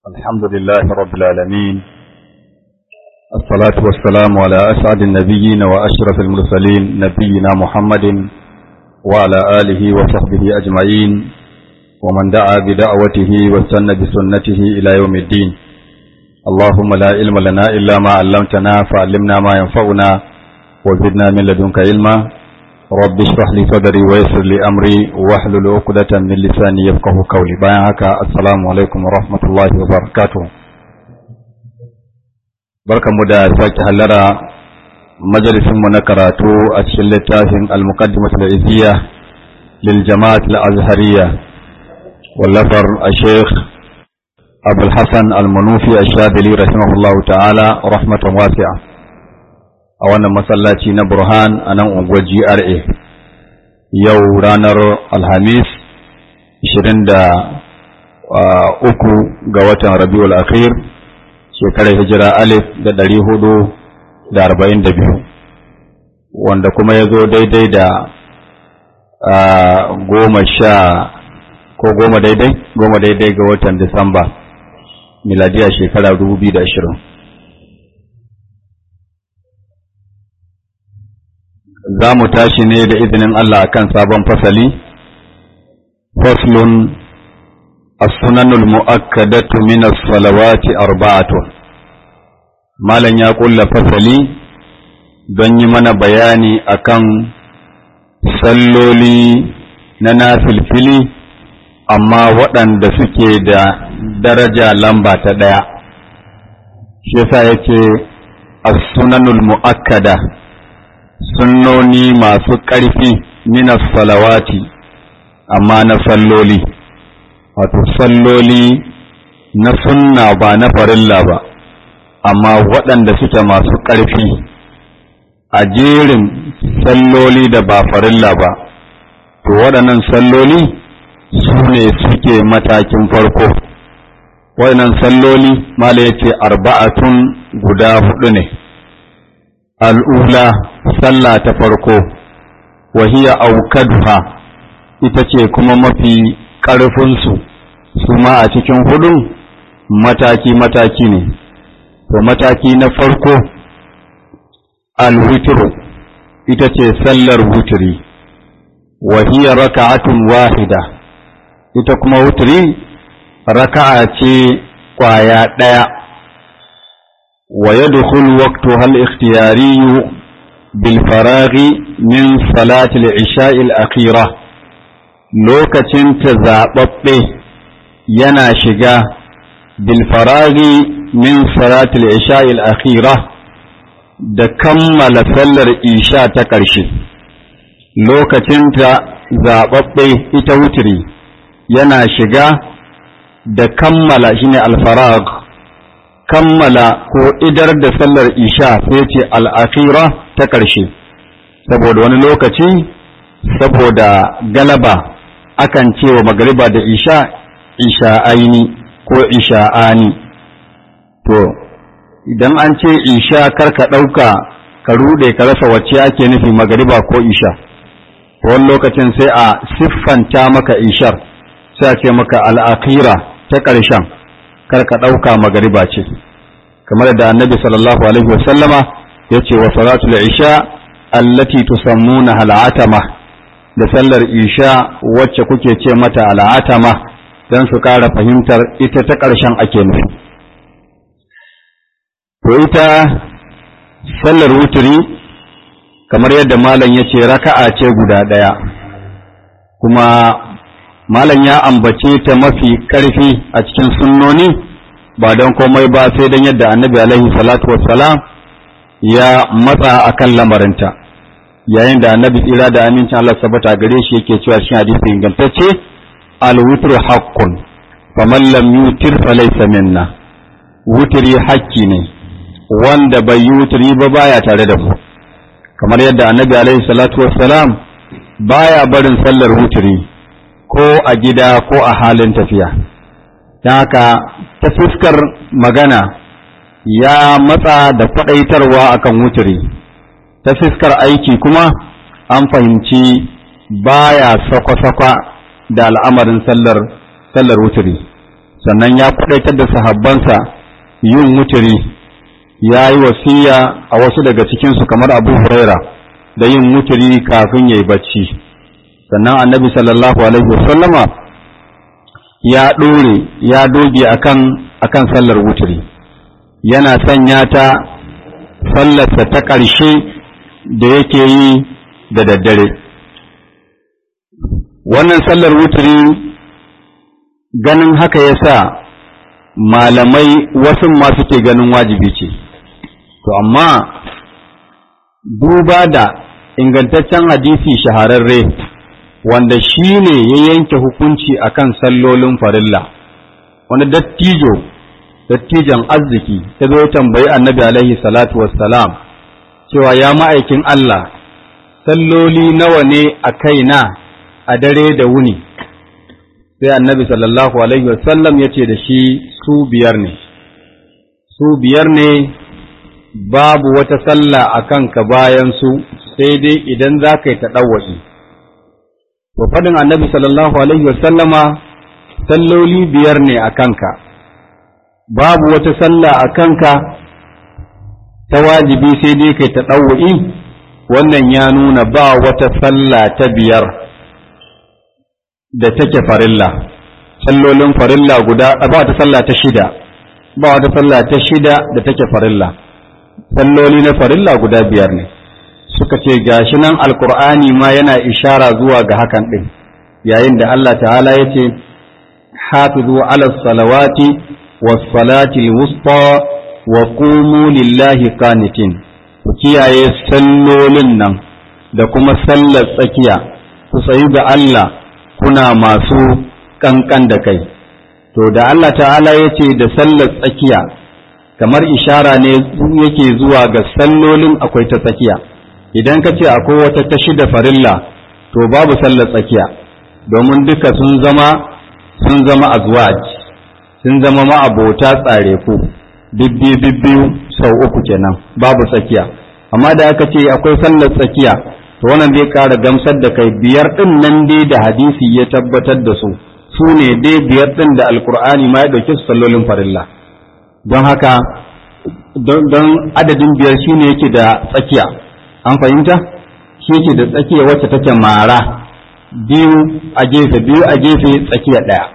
الحمد لله رب العالمين الصلاة والسلام على أسعد النبيين وأشرف المرسلين نبينا محمد وعلى آله وصحبه أجمعين ومن دعا بدعوته واستنى بسنته إلى يوم الدين اللهم لا علم لنا إلا ما علمتنا فعلمنا ما ينفعنا وزدنا من لدنك علما رب اشرح لي صدري ويسر لي امري واحلل عقدة من لساني يفقهوا قولي bayan haka assalamu alaikum wa rahmatullahi wa barakatuh barkanmu da sake hallara majalisin mu na karatu a cikin littafin al-muqaddimat al-izziya lil jama'at al-azhariyya wallafar al-sheikh abul hasan al-manufi ash-shadili rahimahullahu ta'ala rahmatan wasi'a a wannan masallaci na Burhan a nan unguwar GRA yau ranar Alhamis 23 ga watan Rabiul Akhir shekarar hijira alif da ɗari hudu da arba'in da biyu wanda kuma ya zo daidai da goma sha ko goma daidai goma daidai ga watan Disamba miladiya shekara dubu biyu da ashirin za mu tashi ne da izinin Allah akan sabon fasali faslun as-sunanul mu'akkadatu min as-salawati arba'atun malan ya kulla fasali don yi mana bayani akan salloli na nafilfili amma waɗanda suke da daraja lamba ta ɗaya shi yasa yake as-sunanul mu'akkada sunnoni masu ƙarfi minas salawati amma na salloli wato salloli na sunna ba na farilla ba amma waɗanda suke masu ƙarfi a jerin salloli da ba farilla ba to waɗannan salloli su ne suke matakin farko waɗannan salloli mala ya ce arba'atun guda huɗu ne al'ula sallah ta farko wahiya aukaduha ita ce kuma mafi ƙarfinsu su ma a cikin hudun mataki-mataki ne to mataki na farko alwitru ita ce sallar wuturi wahiya raka'atun wahida ita kuma wuturi raka'a ce kwaya ɗaya ويدخل وقتها الاختياري بالفراغ من صلاة العشاء الأخيرة لوكتين تزابط ينا شقا بالفراغ من صلاة العشاء الأخيرة da kammala sallar isha ta ƙarshe lokacinta zaɓaɓɓe ita wutiri yana shiga da kammala shine alfarag kammala ko idar da sallar isha sai ce al'akira ta ƙarshe saboda wani lokaci saboda galaba akan cewa magariba da isha isha aini ko isha'ani to idan an ce isha karka ɗauka ka ruɗe ka rasa wacce ake nufi magariba ko isha wani lokacin sai a siffanta maka ishar sai a ce maka al'akira ta ƙarshen karka ɗauka magariba ce kamar da annabi sallallahu alaihi wasallama ya ce wa salatul isha allati tusammuna al'atama da sallar isha wacce kuke ce mata al'atama don su ƙara fahimtar ita ta ƙarshen ake nufi to ita sallar wuturi kamar yadda malam ya ce raka'a ce guda ɗaya kuma malam ya ambace ta mafi ƙarfi a cikin sunnoni ba don komai ba sai don yadda annabi alaihi salatu wassalam ya matsa a kan lamarinta yayin da annabi tsira da amincin Allah sabata gare shi yake cewa shi hadisi ingantacce alwutru haqqun faman lam yutir falaysa minna wutri hakki ne wanda bai yi wutri ba baya tare da mu kamar yadda annabi alaihi salatu wassalam baya barin sallar wutri ko a gida ko a halin tafiya don haka ta fuskar magana ya matsa da kwaɗaitarwa akan wuturi ta fuskar aiki kuma an fahimci baya sakwa-sakwa da al'amarin sallar sallar wuturi sannan ya kudaitar da sahabbansa yin wuturi ya yi wasiya a wasu daga cikinsu kamar abu huraira da yin wuturi kafin ya yi bacci sannan annabi sallallahu alaihi wasallama ya ɗore ya doge akan akan sallar wuturi yana sanya ta sallarsa ta ƙarshe da yake yi da daddare wannan sallar wuturi ganin haka ya sa malamai wasu ma suke ganin wajibi ce to amma duba da ingantaccen hadisi shahararre wanda shi ne ya yanke hukunci akan sallolin farilla wani dattijo dattijan arziki ta zo tambayi annabi alaihi salatu wassalam cewa ya ma'aikin Allah salloli nawa ne a kaina a dare da wuni sai annabi sallallahu alaihi wasallam ya ce da shi su biyar ne su biyar ne babu wata sallah a kanka bayan su sai dai idan za ka yi taɗawa'i to faɗin annabi sallallahu alaihi wasallama salloli biyar ne a kanka babu wata sallah a kanka ta wajibi sai dai kai taɗawa'i wannan ya nuna ba wata sallah ta biyar da take farilla sallolin farilla guda ba wata sallah ta shida ba wata sallah ta shida da take farilla salloli na farilla guda biyar ne suka ce gashi nan alkur'ani ma yana ishara zuwa ga hakan din yayin da Allah ta'ala ya ce hafizu ala salawati was salati wusta wa qumu lillahi qanitin ku kiyaye sallolin nan da kuma sallar tsakiya ku tsayu ga Allah kuna masu kankan da kai to da Allah ta'ala ya ce da sallar tsakiya kamar ishara ne yake zuwa ga sallolin akwai ta tsakiya idan ka ce akwai wata ta shida farilla to babu sallar tsakiya domin duka sun zama sun zama azwaj sun zama ma'abota tsare ku bibbi bibbiyu sau uku kenan babu tsakiya amma da aka ce akwai sallar tsakiya to wannan zai ƙara gamsar da kai biyar ɗin nan dai da hadisi ya tabbatar da su su ne dai biyar ɗin da alkur'ani ma ya ɗauki su sallolin farilla don haka don adadin biyar shi ne yake da tsakiya an fahimta shi yake da tsakiya wacce take mara biyu a gefe biyu a gefe tsakiya ɗaya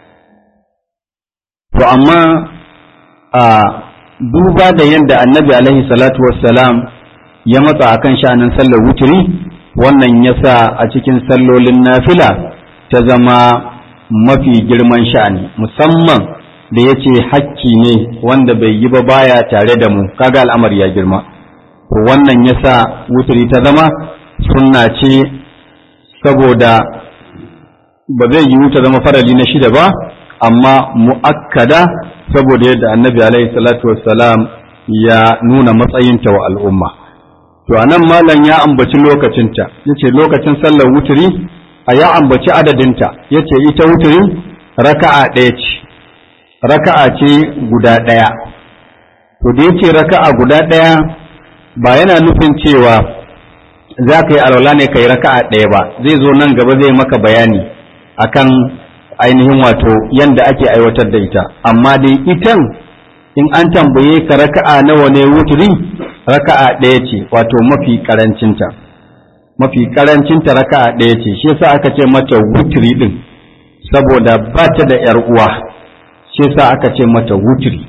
to amma a duba da yadda annabi alaihi salatu wassalam ya matsa akan sha'anin sallar wuturi wannan ya sa a cikin sallolin nafila ta zama mafi girman sha'ani musamman da ya ce hakki ne wanda bai yi ba baya tare da mu kaga al'amari ya girma wannan ya sa wuturi ta zama sunna ce saboda ba zai yi ta zama farali na shida ba amma mu'akkada saboda yadda annabi alaihi salatu wassalam ya nuna matsayinta wa al'umma to anan malam ya ambaci lokacinta yace lokacin sallar wuturi a ya ambaci adadinta yace ita wuturi raka'a ɗaya ce raka'a ce guda ɗaya to da yace raka'a guda ɗaya ba yana nufin cewa za ka yi alwala ne ka yi raka'a ɗaya ba zai zo nan gaba zai maka bayani akan ainihin wato yanda ake aiwatar da ita amma dai itan in an tambaye ka raka'a nawa ne wuturi raka'a ɗaya ce wato mafi karancinta mafi karancinta raka'a ɗaya ce shi yasa aka ce mata wuturi din saboda ba ta da ‘yar uwa shi yasa aka ce mata wuturi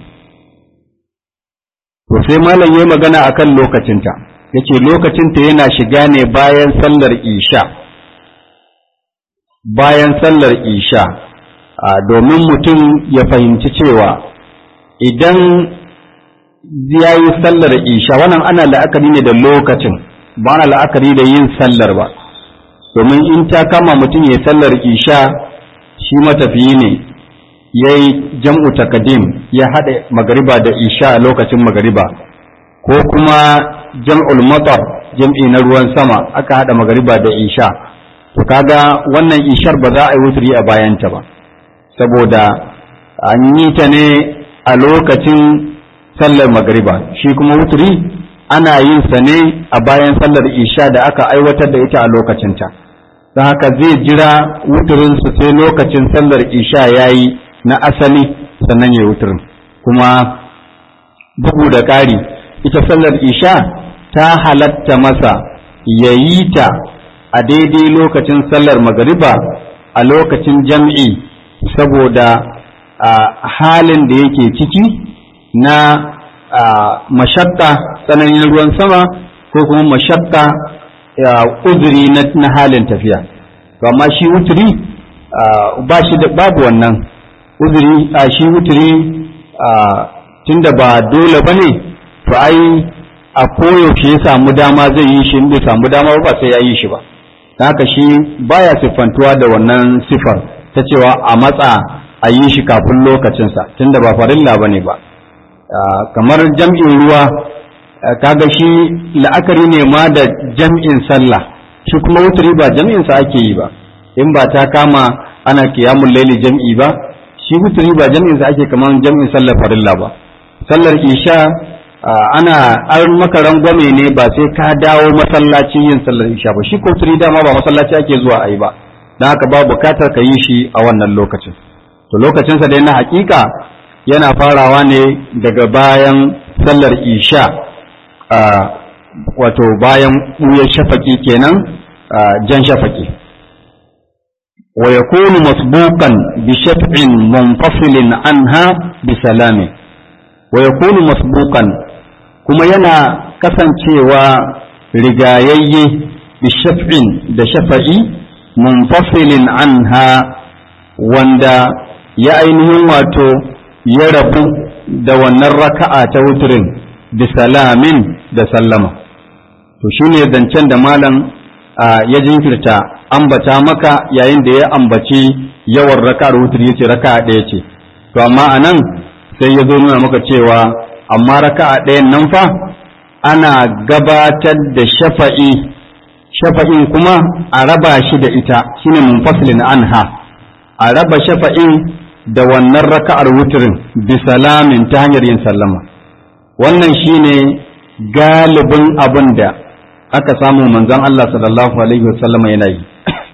to sai malam yayi magana akan lokacinta yace lokacinta yana shiga ne bayan sallar isha bayan sallar isha domin mutum ya fahimci cewa idan ya yi sallar isha wannan ana la'akari ne da lokacin ba ana la'akari da yin sallar ba domin in ta kama mutum ya yi sallar isha shi matafiyi ne ya yi jam'u takadim ya haɗa magariba da isha a lokacin magariba ko kuma jam'ul matar jam'i na ruwan sama aka haɗa magariba da isha to kaga wannan ishar ba za a yi wuturi a bayanta ba saboda an yi ta ne a lokacin sallar magariba shi kuma wuturi ana yin sa ne a bayan sallar isha da aka aiwatar da ita a lokacinta don haka zai jira wuturinsu sai lokacin sallar isha ya yi na asali sannan ya wuturin kuma bugu da ƙari ita sallar isha ta halatta masa ya yi ta a daidai lokacin sallar magariba a lokacin jam'i saboda halin da yake ciki na mashakka tsananin ruwan sama ko kuma mashakka uzuri na halin tafiya to amma shi wuturi ba shi da babu wannan uzuri a shi wuturi tunda ba dole ba ne to ai a koyaushe ya samu dama zai yi shi bai samu dama ba sai ya yi shi ba haka shi baya siffantuwa da wannan sifar ta cewa a matsa a yi shi kafin lokacinsa tunda ba farilla ba ne ba kamar jam'in ruwa kaga shi la'akari ne ma da jam'in sallah shi kuma wuturi ba jam'insa ake yi ba in ba ta kama ana kiyamun laili jam'i ba shi wuturi ba jam'insa ake kamar jam'in sallar farilla ba sallar isha ana an maka rangwame ne ba sai ka dawo masallaci yin sallar isha ba shi ko wuturi dama ba masallaci ake zuwa a yi ba don haka ba bukatar ka yi shi a wannan lokacin to lokacinsa dai na hakika yana farawa ne daga bayan sallar isha wato bayan ɓuyar shafaki kenan jan shafaki wa yakunu masbuqan bi shaf'in munfasilin anha bi salami wa yakunu masbuqan kuma yana kasancewa rigayayye bi shaf'in da shafa'i munfasilin anha wanda ya ainihin wato ya rabu da wannan raka'a ta wuturin bi salamin da sallama to shine zancen da malam ya jinkirta ambata maka yayin da ya ambaci yawan raka'ar wutur yace raka'a ɗaya ce to amma anan sai ya zo nuna maka cewa amma raka'a ɗayan nan fa ana gabatar da shafa'i shafa'in kuma a raba shi da ita shine munfasilin anha a raba shafa'in da wannan raka'ar wuturin bi salamin ta hanyar yin sallama wannan shine galibin abin da aka samu manzon Allah sallallahu alaihi wasallama yana yi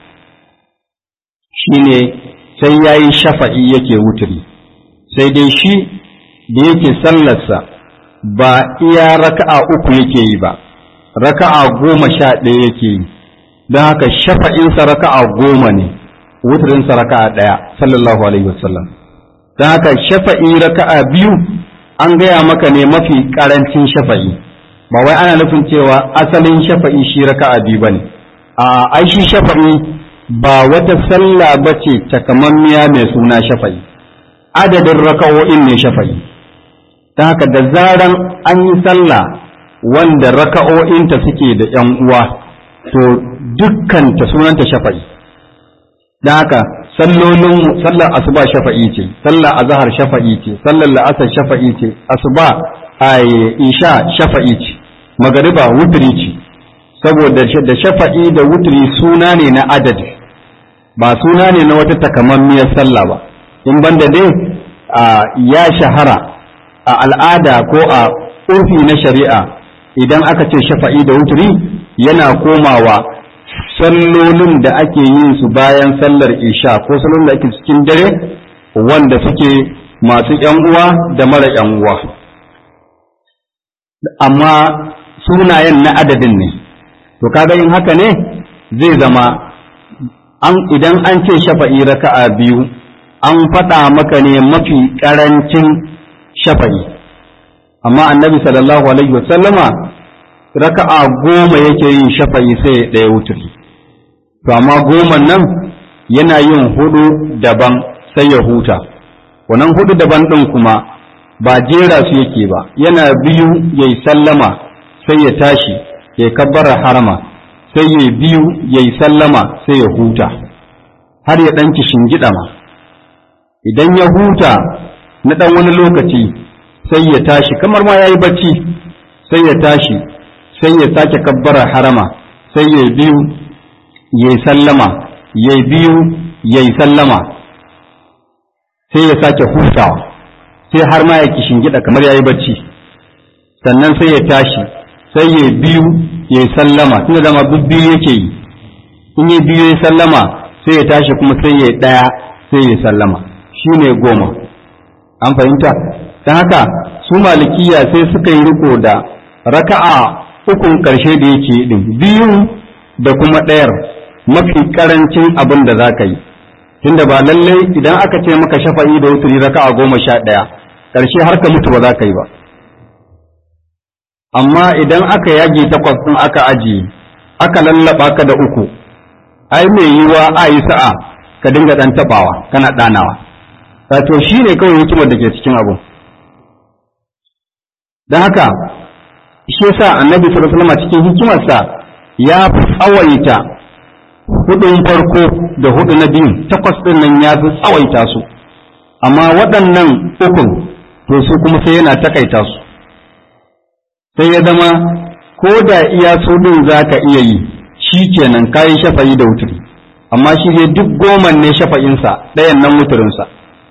shine sai yayi shafa'i yake wuturi sai dai shi da yake sallarsa ba iya raka'a uku yake yi ba raka'a goma sha ɗaya yake yi don haka shafa'insa raka'a goma ne wuturinsa raka'a ɗaya sallallahu alaihi wasallam don haka shafa'i raka'a biyu an gaya maka ne mafi ƙarancin shafa'i ba wai ana nufin cewa asalin shafa'i shi raka'a biyu bane a ai shi shafa'i ba wata sallah bace takamammiya mai suna shafa'i adadin raka'o'in ne shafa'i ta haka da zaran an yi sallah wanda raka'o'inta suke da ‘yan uwa to dukkanta sunanta shafa'i da haka sallolin sallar asuba shafa'i ce sallar azhar shafa'i ce sallar la'asar shafa'i ce asuba ay isha shafa'i ce magariba wutri ce saboda da shafa'i da wutri suna ne na adadi ba suna ne na wata takamammiyar sallah ba in banda dai ya shahara a al'ada ko a urfi na shari'a idan aka ce shafa'i da wutri yana komawa sallolin da ake yin su bayan sallar isha ko sallolin da ake cikin dare wanda suke masu ‘yan uwa da mara ‘yan uwa amma sunayen na adadin ne to kaga yin haka ne zai zama an idan an ce shafa'i raka'a biyu an faɗa maka ne mafi ƙarancin shafa'i amma annabi sallallahu alaihi wasallama raka'a goma yake yin shafa'i sai ɗaya wuturi to amma goma nan yana yin hudu daban sai ya huta wannan hudu daban ɗin kuma ba jera su yake ba yana biyu yayi sallama sai ya tashi ya kabbara harama sai ya biyu yayi sallama sai ya huta har ya ɗan shingida ma idan ya huta na ɗan wani lokaci sai ya tashi kamar ma ya yi bacci sai ya tashi sai ya sake kabbara harama sai ya biyu ya yi sallama ya biyu ya yi sallama sai ya sake hutawa sai har ma ya gida kamar ya yi bacci sannan sai ya tashi sai ya biyu ya yi sallama tunda dama biyu yake yi in ya biyu ya yi sallama sai ya tashi kuma sai ya ɗaya sai ya sallama shine goma an fahimta ta haka su malikiya sai suka yi riko da raka'a ukun ƙarshe da yake din biyu da kuma ɗayar mafi ƙarancin abin da za ka yi tunda ba lallai idan aka ce maka shafa'i da wuturi raka'a goma sha ɗaya ƙarshe har ka mutu ba za ka yi ba amma idan aka yage takwas ɗin aka ajiye aka lallaba ka da uku ai mai yiwa a yi sa'a ka dinga ɗan taɓawa kana ɗanawa wato shi ne kawai hikimar da ke cikin abu don haka shi yasa annabi sallallahu alaihi cikin hikimarsa ya fi tsawaita hudun farko da hudu na biyun takwas ɗin nan ya fi tsawaita su amma waɗannan ukun to su kuma sai yana takaita su sai ya zama ko da iya su ɗin za ka iya yi shi kenan kayi shafa'i da wuturi amma shi ne duk goman ne shafa'insa ɗayan nan wuturinsa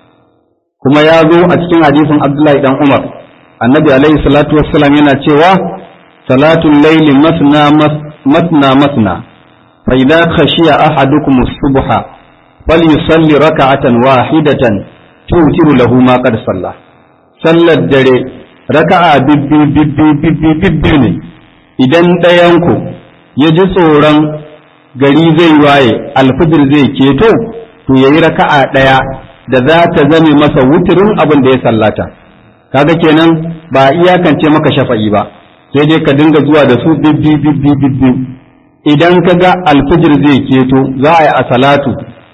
kuma ya zo a cikin hadisin abdullahi dan umar annabi alaihi salatu wassalam yana cewa salatul laili masna masna masna fa idza khashiya ahadukum as-subha falyusalli raka'atan wahidatan tutiru lahu ma qad salla sallar dare raka'a bibbi bibbi bibbi bibbi ne idan ɗayanku ya ji tsoron gari zai waye alfijir zai keto to yayi raka'a ɗaya da za ta zame masa wuturin abin da ya sallata kaga kenan ba iyakance maka shafa'i ba sai dai ka dinga zuwa da su bibbi bibbi bibbi idan ka ga alfijir zai keto za a yi a salatu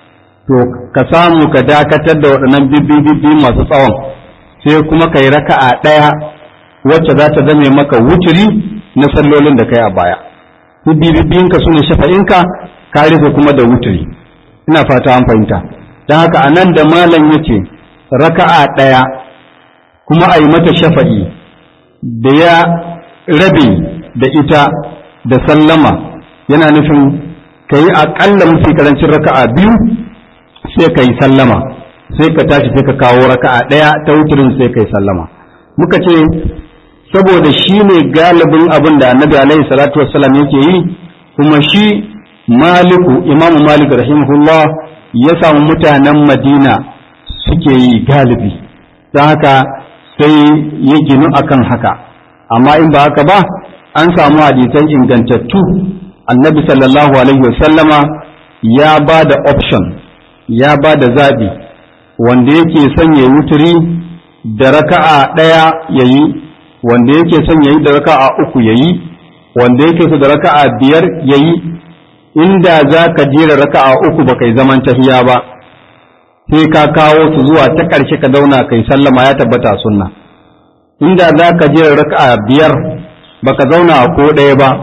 to ka samu ka dakatar da waɗannan bibbi bibbi masu tsawon sai kuma ka yi raka'a ɗaya wacce za ta zame maka wuturi na sallolin da kai a baya bibbi bibbinka su ne shafa'inka ka rufe kuma da wuturi ina fata an fahimta don haka a nan da malam ya ce raka'a ɗaya kuma a yi mata shafa'i da ya rabe da ita da sallama yana nufin ka yi aƙalla mafi karancin raka'a biyu sai ka yi sallama sai ka tashi sai ka kawo raka'a ɗaya ta wuturin sai ka yi sallama muka ce saboda shi ne galibin abin da annabi alaihi salatu wassalam yake yi kuma shi maliku imamu malik rahimahullah ya samu mutanen madina suke yi galibi don haka sai ya ginu akan haka amma in ba haka ba an samu hadisan ingantattu annabi sallallahu alaihi wasallama ya ba da option ya ba da zaɓi wanda yake son ya yi wuturi da raka'a ɗaya ya yi wanda yake son ya yi da raka'a uku ya yi wanda yake so da raka'a biyar ya yi inda za ka jera raka'a uku ba kai zaman tahiya ba sai ka kawo su zuwa ta ƙarshe ka dauna kai sallama ya tabbata sunna inda za ka jera raka'a biyar baka zauna ko ɗaya ba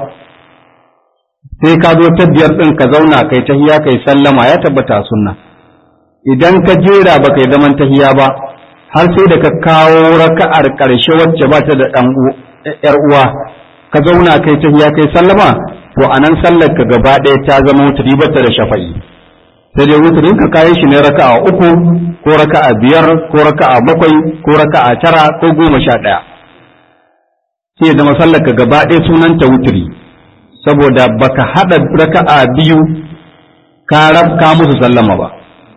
sai ka zo ta biyar ɗin ka zauna kai tahiya kai sallama ya tabbata sunna idan ka jera ba kai zaman tahiya ba har sai da ka kawo raka'ar ƙarshe wacce ba ta da ɗan ‘yar uwa ka zauna kai tahiya kai sallama to a nan sallar ka gaba ɗaya ta zama wuturi bata da shafa'i sai dai wuturin ka kayi shi ne raka'a uku ko raka'a biyar ko raka'a bakwai ko raka'a tara ko goma sha ɗaya sai zama sallar ka gaba ɗaya sunanta wuturi saboda baka haɗa raka'a biyu ka rabka musu sallama ba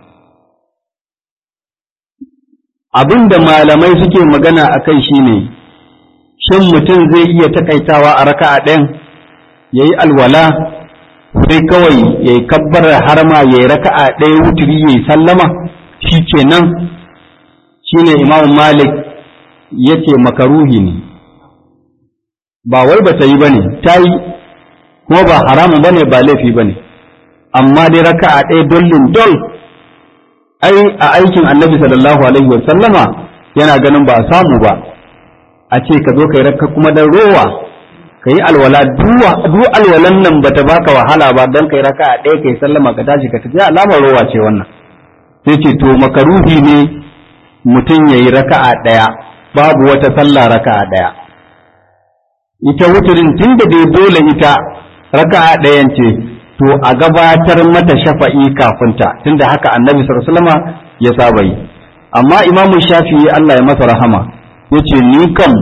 abin da malamai suke magana a kai shi ne shin mutum zai iya takaitawa a raka'a ɗayan ya yi alwala sai kawai ya yi kabbar harma ya yi raka'a ɗaya wuturi ya yi sallama shi ke nan shi ne imamu malik ya ce makaruhi ne ba wai ba ta yi ba ne ta yi kuma ba haramun ba ne ba laifi ba ne amma dai raka'a ɗaya dollin dol ai a aikin annabi sallallahu alaihi wa sallama yana ganin ba a samu ba a ce ka zo kai rakka kuma dan rowa ka yi alwala duk alwalan nan ba ta baka wahala ba don kai raka a ɗaya kai sallama ka tashi ka tafi alamar rowa ce wannan sai ce to makaruhi ne mutum ya yi raka a ɗaya babu wata sallah raka a ɗaya ita wuturin tun da dai dole ita raka a ɗayan ce to a gabatar mata shafa'i kafinta tunda haka annabi sallallahu ya saba yi amma imamu shafi'i Allah ya masa rahama yace ni kam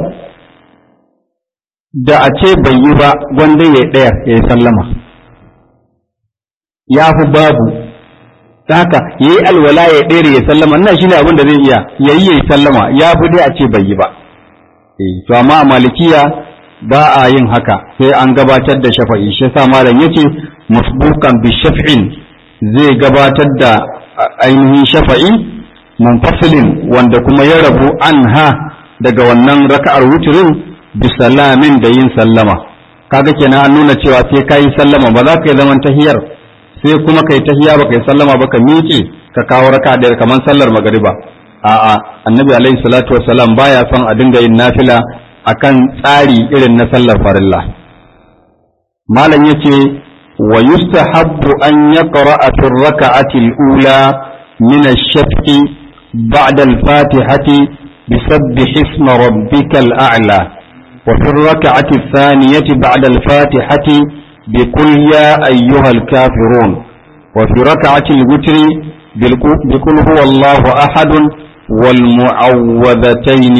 da a ce bai yi ba gwanda ya ɗaya ya yi sallama ya fi babu ta haka yayi alwala ya ɗere ya sallama nan shine abin da zai iya yayi yayi sallama ya fi dai a ce bai yi ba eh to amma a malikiya ba a yin haka sai an gabatar da shafa'i shi yasa malam yace musbukan bi shaf'in zai gabatar da ainihin shafa'i munfasilin wanda kuma ya rabu anha daga wannan raka'ar wuturin bi salamin da yin sallama kaga kenan an nuna cewa sai kai sallama ba za ka yi zaman tahiyar sai kuma kai tahiya ba kai sallama ba ka miƙe ka kawo raka'a da kamar sallar magariba a'a annabi alaihi salatu wassalam baya son a dinga yin nafila akan tsari irin na sallar farilla malam yace wa yustahabbu an yaqra'a fi raka'ati al-ula min ash-shaf'i ba'da al-fatihati bisabbih isma rabbikal a'la wa fi raka'ati ath-thaniyati ba'da al-fatihati بقل يا أيها الكافرون وفي ركعة الوتر بقل هو الله أحد والمعوذتين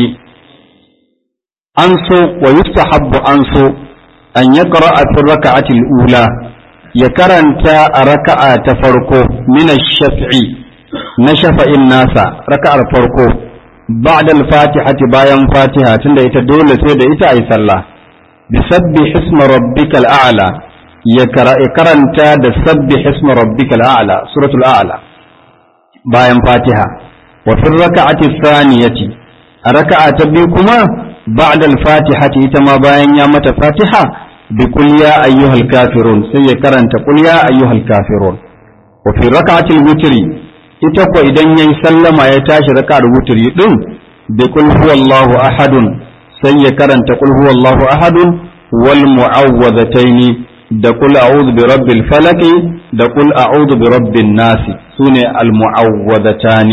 أنسو ويستحب أنسو أن يقرأ في الركعة الأولى يكرنت ركعة تفرقه من الشفع نشف الناس ركعة فرقه بعد الفاتحة بايم فاتحة تند يتدول سيد إتا أي صلى بسبح اسم ربك الأعلى يكرنت بسبح اسم ربك الأعلى سورة الأعلى بايم فاتحة وفي الركعة الثانية ركعة بكما بعد الفاتحة إتما باين يامة فاتحة بقل يا أيها الكافرون سيكرن تقول يا أيها الكافرون وفي ركعة الوتر إتقوى إذن يسلم يتاش ركعة الوتر يدن بقل هو الله أحد سيكرن تقول هو الله أحد والمعوذتين da kul a'udhu bi rabbil falaq da kul a'udhu bi rabbin nas sune al mu'awwadatani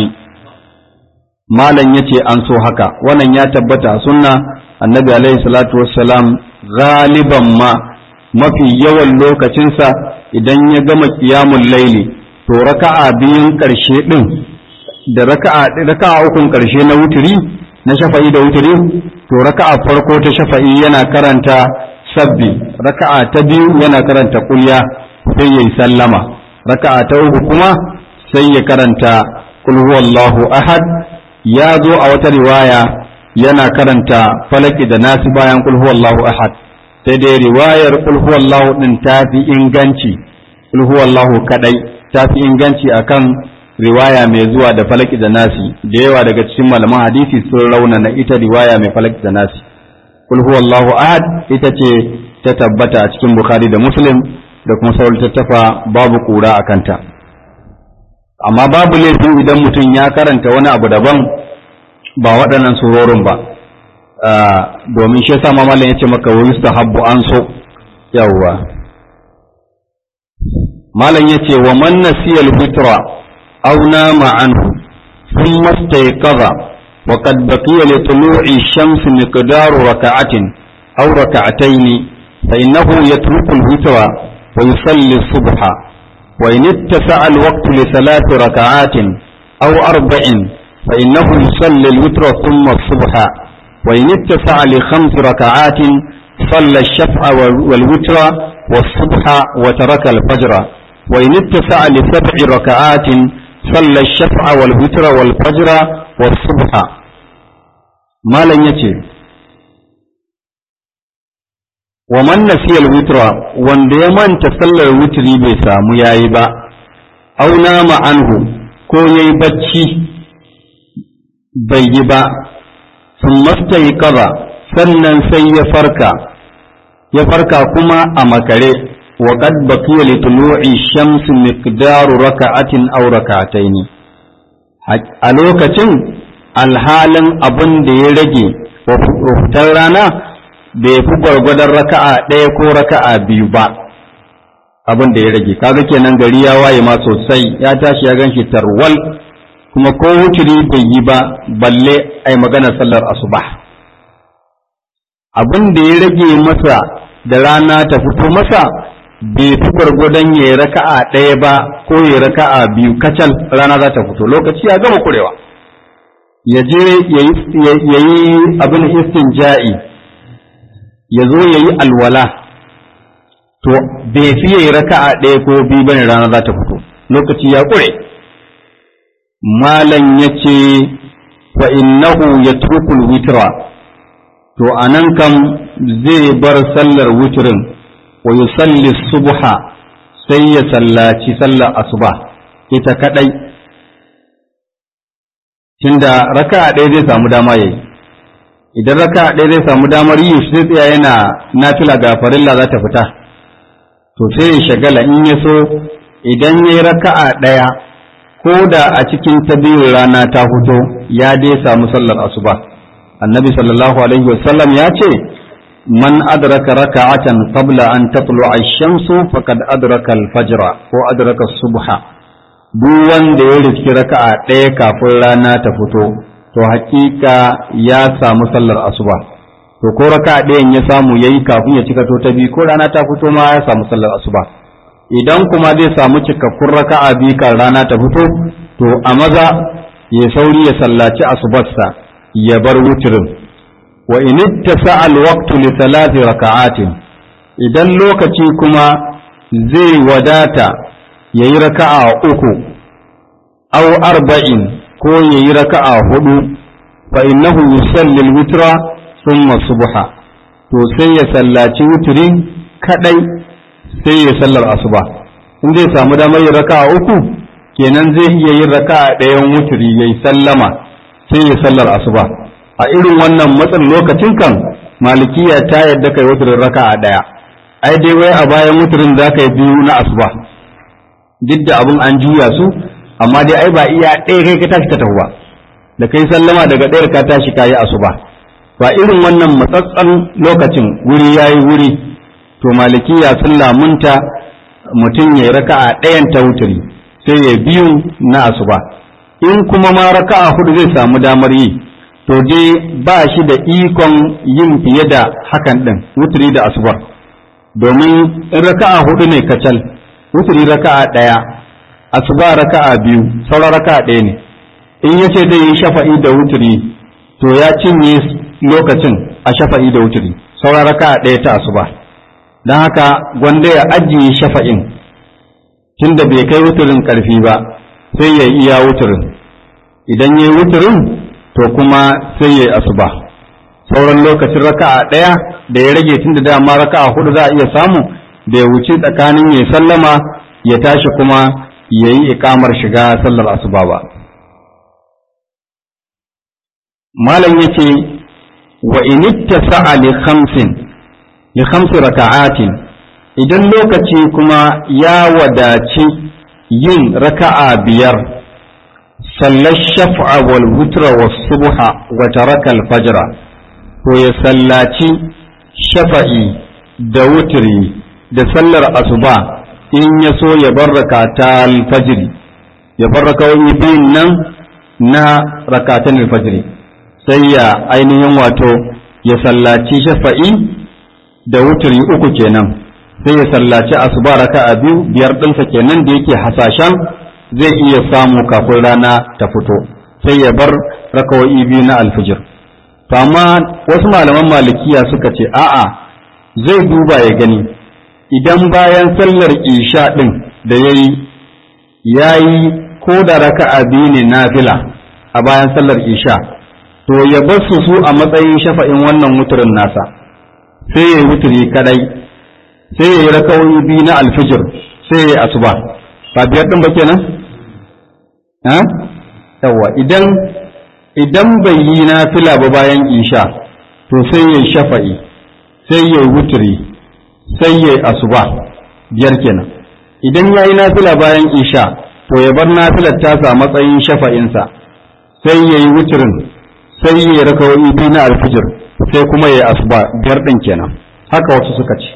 malan yace an so haka wannan ya tabbata a sunna annabi alaihi salatu wassalam galiban ma mafi yawan lokacinsa idan ya gama qiyamul laili to raka'a biyun karshe din da raka'a raka'a ukun karshe na wuturi na shafa'i da wuturi to raka'a farko ta shafa'i yana karanta sabbi raka'a ta biyu yana karanta kulya sai yayi sallama raka'a ta uku kuma sai ya karanta kul huwallahu ahad ya zo a wata riwaya yana karanta falaki da nasi bayan kul huwallahu ahad sai dai riwayar kul huwallahu din ta fi inganci kul huwallahu kadai ta fi inganci akan riwaya mai zuwa da falaki da nasi da yawa daga cikin malaman hadisi sun raunana ita riwaya mai falaki da nasi kul huwallahu ahad ita ce ta tabbata a cikin bukhari da muslim da kuma sauran tattafa babu kura a kanta amma babu laifin idan mutum ya karanta wani abu daban ba waɗannan surorin ba domin shi yasa mamalin ya ce maka wa yustahabbu an so yawwa malam ya ce wa man nasiya al-fitra aw nama anhu thumma istayqadha وقد بقي لطلوع الشمس مقدار ركعة أو ركعتين فإنه يترك الوتر ويصلي الصبح وإن اتسع الوقت لثلاث ركعات أو أربع فإنه يصلي الوتر ثم الصبح وإن اتسع لخمس ركعات صلى الشفع والوتر والصبح وترك الفجر وإن اتسع لسبع ركعات صلى الشفع والوتر والفجر والصبح ما لن يتي ومن نسي الوتر وان ديمان تصلى الوتر بسامو يايبا أو نام عنه ko ya yi bacci bai yi ba sun masta yi sannan sai ya farka ya farka kuma a makare wa qad baqiya li tulu'i shamsi miqdaru raka'atin aw raka'atayn a lokacin alhalin abin da ya rage wa fitar rana bai fi gwargwadon raka'a ɗaya ko raka'a biyu ba abin da ya rage kaga kenan gari ya waye ma sosai ya tashi ya ganshi tarwal kuma ko wuturi bai yi ba balle ai maganar sallar asuba abin da ya rage masa da rana ta fito masa bai fi gwargwadon ya yi raka'a ɗaya ba ko ya raka'a biyu kacal rana za ta fito lokaci ya gama kurewa ya je ya yi abin istinja'i ya zo ya yi alwala to bai fi ya yi raka'a ɗaya ko biyu bane rana za ta fito lokaci ya kure malan yace fa innahu yatrukul witra to anan kam zai bar sallar witrin wa yusalli subha sai ya sallaci sallar asuba ita kadai tunda raka'a ɗaya zai samu dama yayi idan raka'a ɗaya zai samu damar yi shi zai tsaya yana nafila ga farilla za ta fita to sai ya shagala in ya so idan ya yi raka'a ɗaya ko da a cikin ta biyu rana ta fito ya dai samu sallar asuba annabi sallallahu alaihi wasallam ya ce man adraka raka'atan qabla an tatlu'a ash-shamsu faqad adraka al-fajr ko adraka as-subha duk wanda ya riski raka'a ɗaya kafin rana ta fito to hakika ya samu sallar asuba to ko raka'a ɗayan ya samu yayi kafin ya cika to ta biyu ko rana ta fito ma ya samu sallar asuba idan kuma zai samu cikakkun raka'a biyu kan rana ta fito to a maza ya sauri ya sallaci asubarsa ya bar wutirin wa in ittasa alwaqtu li thalathi raka'atin idan lokaci kuma zai wadata yayi raka'a uku aw arba'in ko yayi raka'a hudu fa innahu yusalli alwitra thumma subha to sai ya sallaci wutirin kadai sai ya sallar asuba in zai samu damar yin raka'a uku kenan zai iya yin raka'a ɗayan wuturi yayi sallama sai ya sallar asuba a irin wannan matsin lokacin kan malikiya ta yadda kai wuturin raka'a ɗaya ai dai wai a bayan wuturin za ka yi biyu na asuba duk da abin an juya su amma dai ai ba iya ɗaya kai ka tashi ka tafi ba da kai sallama daga ɗayar ka tashi ka yi asuba ba irin wannan matsatsan lokacin wuri yayi wuri to malikiya sun lamunta mutum ya raka'a ɗayan ta wuturi sai ya biyu na asuba in kuma ma raka'a hudu zai samu damar yi to dai ba shi da ikon yin fiye da hakan ɗin wuturi da asuba domin in raka'a hudu ne kacal wuturi raka'a ɗaya asuba raka'a biyu sauran raka'a ɗaya ne in ya ce zai yi shafa'i da wuturi to ya cinye lokacin a shafa'i da wuturi sauran raka'a ɗaya ta asuba don haka gwanda ya ajiye shafa'in tunda bai kai wuturin ƙarfi ba sai ya iya wuturin idan ya yi wuturin to kuma sai ya yi asuba sauran lokacin raka'a ɗaya da ya rage tunda dama raka'a hudu za a iya samu da ya wuce tsakanin ya sallama ya tashi kuma ya yi ikamar shiga sallar asuba ba malam yace wa initta sa'a li khamsin li khamsi raka'atin idan lokaci kuma ya wadaci yin raka'a biyar sallar shaf'a wal wutra was subha wa taraka al fajra to ya sallaci shafa'i da wutri da sallar asuba in ya so ya bar rakata al fajri ya bar rakawai biyun nan na rakatan al fajri sai ya ainihin wato ya sallaci shafa'i da wuturi uku kenan sai ya sallaci asuba raka'a biyu biyar ɗinsa kenan da yake hasashen zai iya samu kafin rana ta fito sai ya bar raka'o'i biyu na alfijir to amma wasu malaman malikiya suka ce a'a zai duba ya gani idan bayan sallar isha ɗin da ya yi ya yi ko da raka'a biyu ne nafila a bayan sallar isha to ya bar su su a matsayin shafa'in wannan wuturin nasa sai ya yi wuturi kadai sai ya yi rakawoyi biyu na alfijir sai ya yi asuba ba biyar ɗin ba kenan ha yawa idan idan bai yi na fila ba bayan isha to sai ya yi shafa'i sai ya yi wuturi sai ya yi asuba biyar kenan idan ya yi na fila bayan isha to ya bar nafilar tasa matsayin shafa'insa sai ya yi wuturin sai ya raka wani biyu na alfijir sai kuma ya asuba biyar ɗin kenan haka wasu suka ce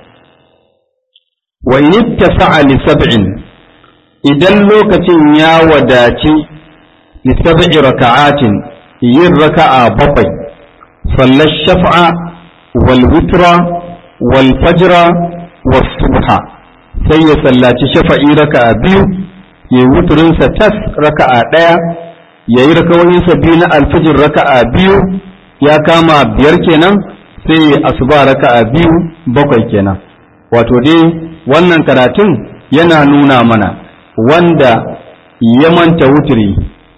wa in ittasa'a li sab'in idan lokacin ya wadaci li sab'i raka'atin yin raka'a bakwai sallar shaf'a wal witra wal fajra was subha sai ya sallaci shafa'i raka'a biyu ya wuturinsa tas raka'a ɗaya ya yi rakawoyinsa biyu na alfijir raka'a biyu ya kama biyar kenan sai ya asuba raka'a biyu bakwai kenan wato dai wannan karatun yana nuna mana wanda ya manta wuturi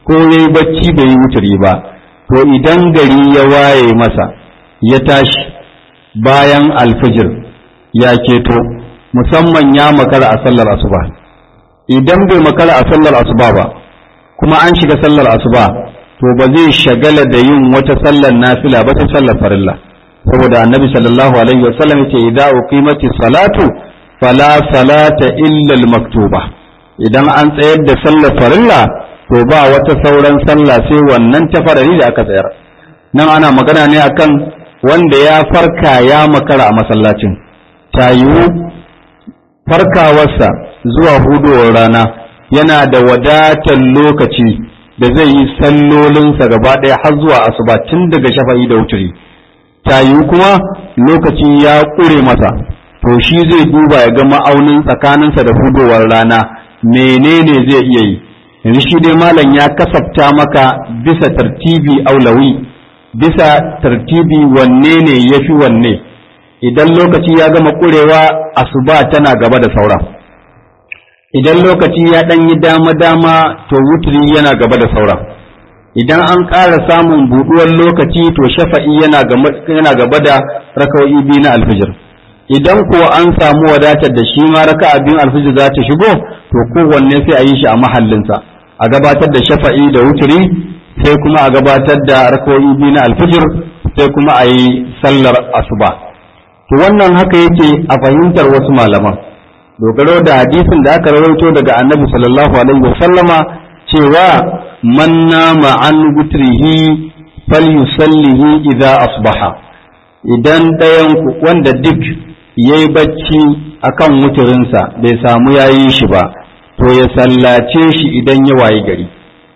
ko ya yi bacci bai yi wuturi ba to idan gari ya waye masa ya tashi bayan alfijir ya keto musamman ya makara a sallar asuba idan bai makara a sallar asuba ba kuma an shiga sallar asuba to ba zai shagala da yin wata sallar nafila ba ta sallar farilla saboda annabi sallallahu alaihi wasallam yace idza uqimati salatu fala salata illa al-maktuba idan an tsayar da sallar farilla to ba wata sauran sallah sai wannan ta farari da aka tsayar nan ana magana ne akan wanda ya farka ya makara a masallacin ta yiwu farkawarsa zuwa hudowar rana yana da wadatar lokaci da zai yi sallolinsa gaba ɗaya har zuwa asuba tun daga shafa'i da wuturi ta yiwu kuma lokaci ya ƙure masa to shi zai duba ya ga ma'aunin tsakaninsa da hudowar rana menene zai iya yi yanzu shi dai malam ya kasafta maka bisa tartibi aulawi bisa tartibi wanne ne ya fi wanne idan lokaci ya gama ƙurewa asuba tana gaba da saura idan lokaci ya ɗan yi dama-dama to wuturi yana gaba da saura idan an ƙara samun buɗuwar lokaci to shafa'i yana gaba da raka'o'i biyu na alfijir idan kuwa an samu wadatar da shi ma raka'a biyun alfijir za ta shigo to kowanne sai a yi shi a mahallinsa a gabatar da shafa'i da wuturi sai kuma a gabatar da raka'o'i biyu na alfijir sai kuma a yi sallar asuba to wannan haka yake a fahimtar wasu malaman dogaro da hadisin da aka rawaito daga annabi sallallahu alaihi wasallama cewa man nama an gutrihi falyusallihi idza asbaha idan ɗayan wanda duk yayi bacci akan wuturinsa bai samu yayi shi ba to ya sallace shi idan ya wayi gari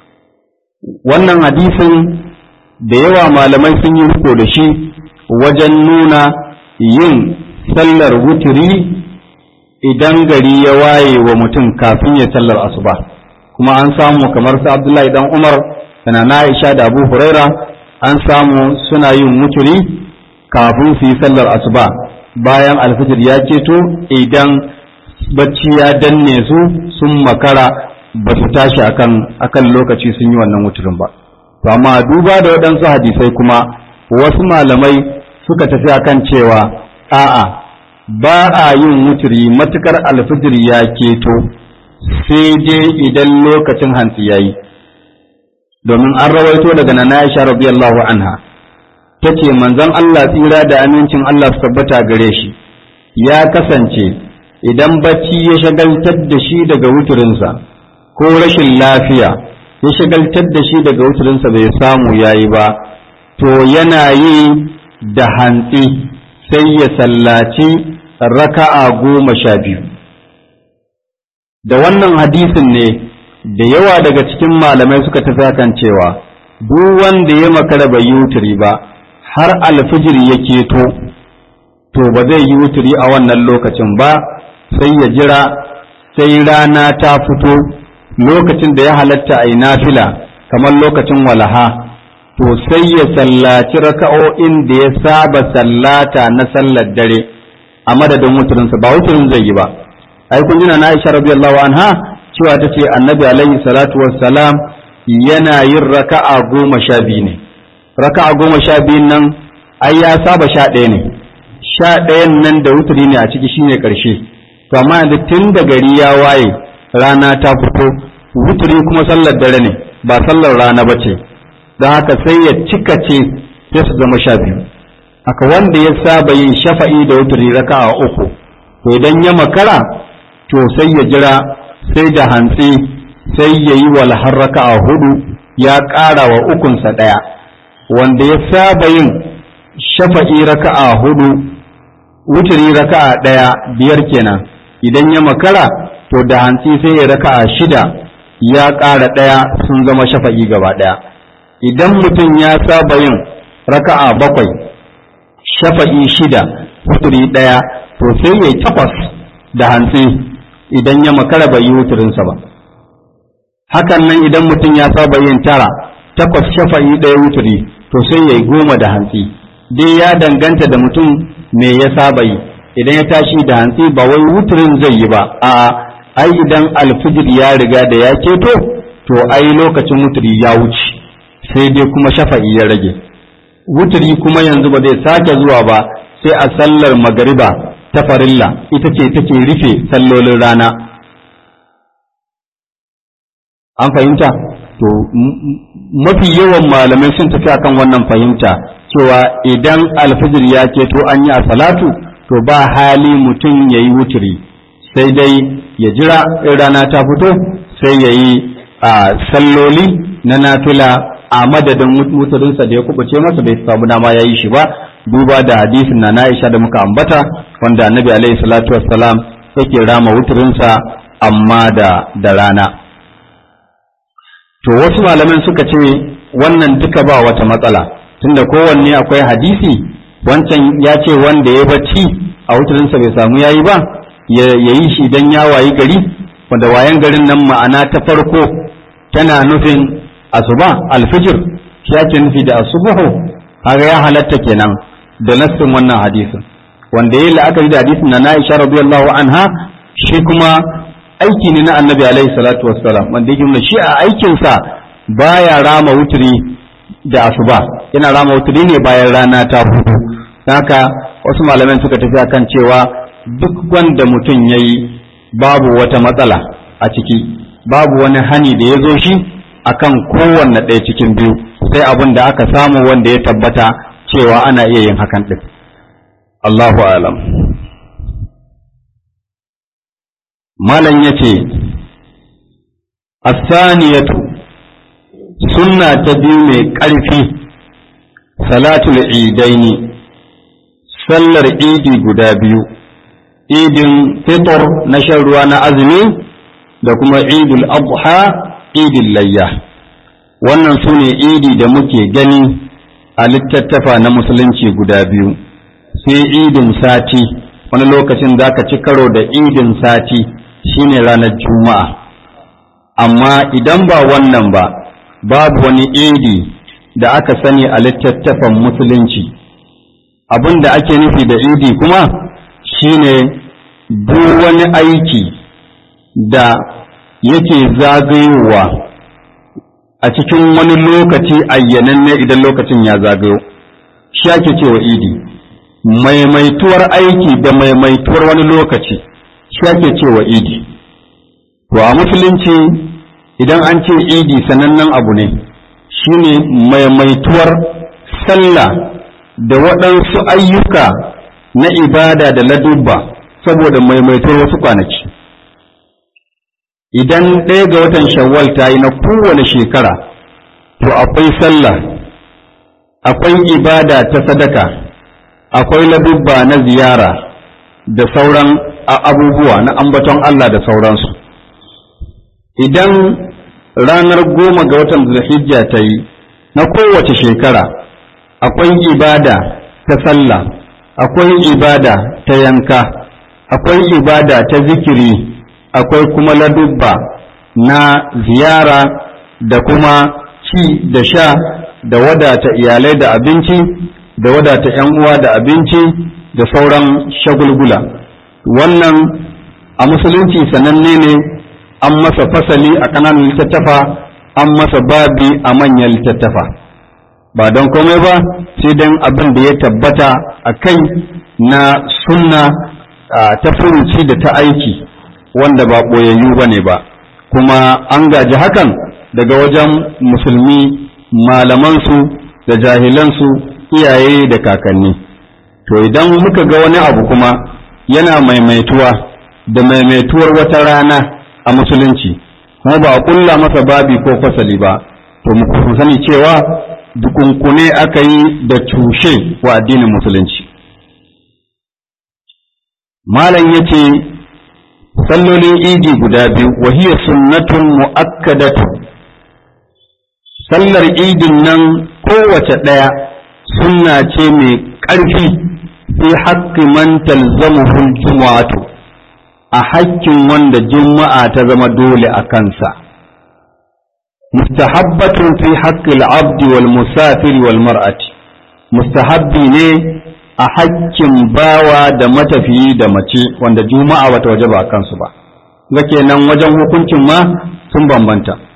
wannan hadisin da yawa malamai sun yi riko da shi wajen nuna yin sallar wuturi idan gari ya waye wa mutum kafin ya sallar asuba kuma an samu kamar su abdullahi dan umar da na aisha da abu huraira an samu suna yin wuturi kafin su yi sallar asuba bayan alfijir ya ceto idan bacci ya danne su sun makara ba su tashi akan akan lokaci sun yi wannan wuturin ba to amma duba da waɗansu hadisai kuma wasu malamai suka tafi akan cewa a'a ba a yin wuturi matukar alfijir ya keto sai dai idan lokacin hantsi ya yi domin an rawaito daga nana Aisha radiyallahu anha ta ce manzon Allah tsira da amincin Allah su tabbata gare shi ya kasance idan bacci ya shagaltar da shi daga wuturinsa ko rashin lafiya ya shagaltar da shi daga wuturinsa bai samu yayi ba to yana yi da hantsi sai ya sallaci raka'a goma sha biyu da wannan hadisin ne da yawa daga cikin malamai suka tafi kan cewa duk wanda ya makara bai yi wuturi ba har alfijir ya keto to ba zai yi wuturi a wannan lokacin ba sai ya jira sai rana ta fito lokacin da ya halatta a yi nafila kamar lokacin walaha to sai ya sallaci raka'o'in da ya saba sallata na sallar dare a madadin wuturinsa ba wuturin zai yi ba ai kun jina na Aisha radiyallahu anha cewa ta ce annabi alaihi salatu wassalam yana yin raka'a goma sha biyu ne raka'a goma sha biyun nan ai ya saba sha ɗaya ne sha ɗayan nan da wuturi ne a ciki shine ƙarshe to amma yanzu tun da gari ya waye rana ta fito wuturi kuma sallar dare ne ba sallar rana ba ce don haka sai ya cika ce sai su zama sha biyu haka wanda ya saba yin shafa'i da wuturi raka'a uku to idan ya makara to sai ya jira sai da hantsi sai ya yi walhar raka'a hudu ya ƙara wa ukunsa ɗaya wanda ya saba yin shafa'i raka'a hudu wuturi raka'a ɗaya biyar kenan idan ya makara to da hantsi sai ya raka'a shida ya ƙara ɗaya sun zama shafa'i gaba ɗaya idan mutum ya saba yin raka'a bakwai shafa'i shida wuturi ɗaya to sai ya yi takwas da hantsi idan ya makara bai yi wuturinsa ba hakan nan idan mutum ya saba yin tara takwas shafa'i ɗaya wuturi to sai ya yi goma da hantsi dai ya danganta da mutum me ya saba yi idan ya tashi da hantsi ba wai wuturin zai yi ba a ai idan alfijir ya riga da ya keto to ai lokacin wuturi ya wuce sai dai kuma shafa'i ya rage wuturi kuma yanzu ba zai sake zuwa ba sai a sallar magariba ta farilla ita ce take rufe sallolin rana an fahimta to mafi yawan malamai sun tafi akan wannan fahimta cewa idan alfijir ya keto an yi a salatu to ba hali mutum ya yi wuturi sai dai ya jira in rana ta fito sai ya yi a salloli na nafila a madadin wuturinsa da ya kubuce masa bai samu dama ya yi shi ba duba da hadisin na Aisha da muka ambata wanda annabi alaihi salatu wassalam yake rama wuturinsa amma da da rana to wasu malaman suka ce wannan duka ba wata matsala tunda kowanne akwai hadisi wancan ya ce wanda ya bacci a wuturinsa bai samu yayi ba ya yi shi idan ya wayi gari wanda wayan garin nan ma'ana ta farko tana nufin asuba alfijir shi ake nufi da asubuhu kaga ya halatta kenan da nassin wannan hadisin wanda yayi la'akari da hadisin na Aisha radiyallahu anha shi kuma aiki ne na Annabi alaihi salatu wassalam wanda yake nuna shi a aikin sa baya rama wuturi da asuba yana rama wuturi ne bayan rana ta hudu haka wasu malaman suka tafi akan cewa duk wanda mutum yayi babu wata matsala a ciki babu wani hani da ya zo shi akan kowanne ɗaya cikin biyu sai abin da aka samu wanda ya tabbata cewa ana iya yin hakan ɗin. Allahu alam. Malam ya ce, Asaniyatu sunna ta biyu mai ƙarfi, salatul idaini, sallar idi guda biyu, idin fitor na shan ruwa na azumi da kuma idul adha idin layya. Wannan su ne idi da muke gani a littattafa na musulunci guda biyu sai idin sati wani lokacin za ka ci karo da idin sati shine ranar juma'a amma idan ba wannan ba babu wani idi da aka sani a littattafan musulunci abin da ake nufi da idi kuma shine duk wani aiki da yake zagayowa a cikin wani lokaci ayyananne idan lokacin ya zagayo shi ake cewa idi maimaituwar aiki da maimaituwar wani lokaci shi ake cewa idi to a musulunci idan an ce idi sanannen abu ne shine maimaituwar sallah da waɗansu ayyuka na ibada da ladubba saboda maimaituwar wasu kwanaki idan ɗaya ga watan shawwal ta yi na kowane shekara to akwai sallah akwai ibada ta sadaka akwai ladubba na ziyara da sauran abubuwa na ambaton Allah da sauransu idan ranar goma ga watan zulhijja ta yi na kowace shekara akwai ibada ta sallah akwai ibada ta yanka akwai ibada ta zikiri akwai kuma ladubba na ziyara da kuma ci da sha da wadata iyalai da abinci da wadata ‘yan uwa da abinci da sauran shagulgula wannan a musulunci sananne ne an masa fasali a ƙananan littattafa an masa babi a manyan littattafa ba don komai ba sai don abin da ya tabbata a kai na sunna ta furuci da ta aiki wanda ba ɓoyayyu ba ne ba kuma an gaji hakan daga wajen musulmi malamansu da jahilansu iyaye da kakanni to idan muka ga wani abu kuma yana maimaituwa da maimaituwar wata rana a musulunci kuma ba a ƙulla masa babi ko fasali ba to mu sani cewa dukunkune aka yi da cushe wa addinin musulunci malam ya ce sallolin idi guda biyu wahiya sunnatun mu'akkadatu sallar idin nan kowace ɗaya sunna ce mai ƙarfi fi haƙƙi man talzamuhul jumu'atu a haƙƙin wanda juma'a ta zama dole a kansa mustahabbatun fi haƙƙil abdi wal musafiri wal mar'ati mustahabbi ne a haƙƙin bawa da matafiyi da mace wanda juma'a bata waje ba kansu ba ga kenan wajen hukuncin ma sun bambanta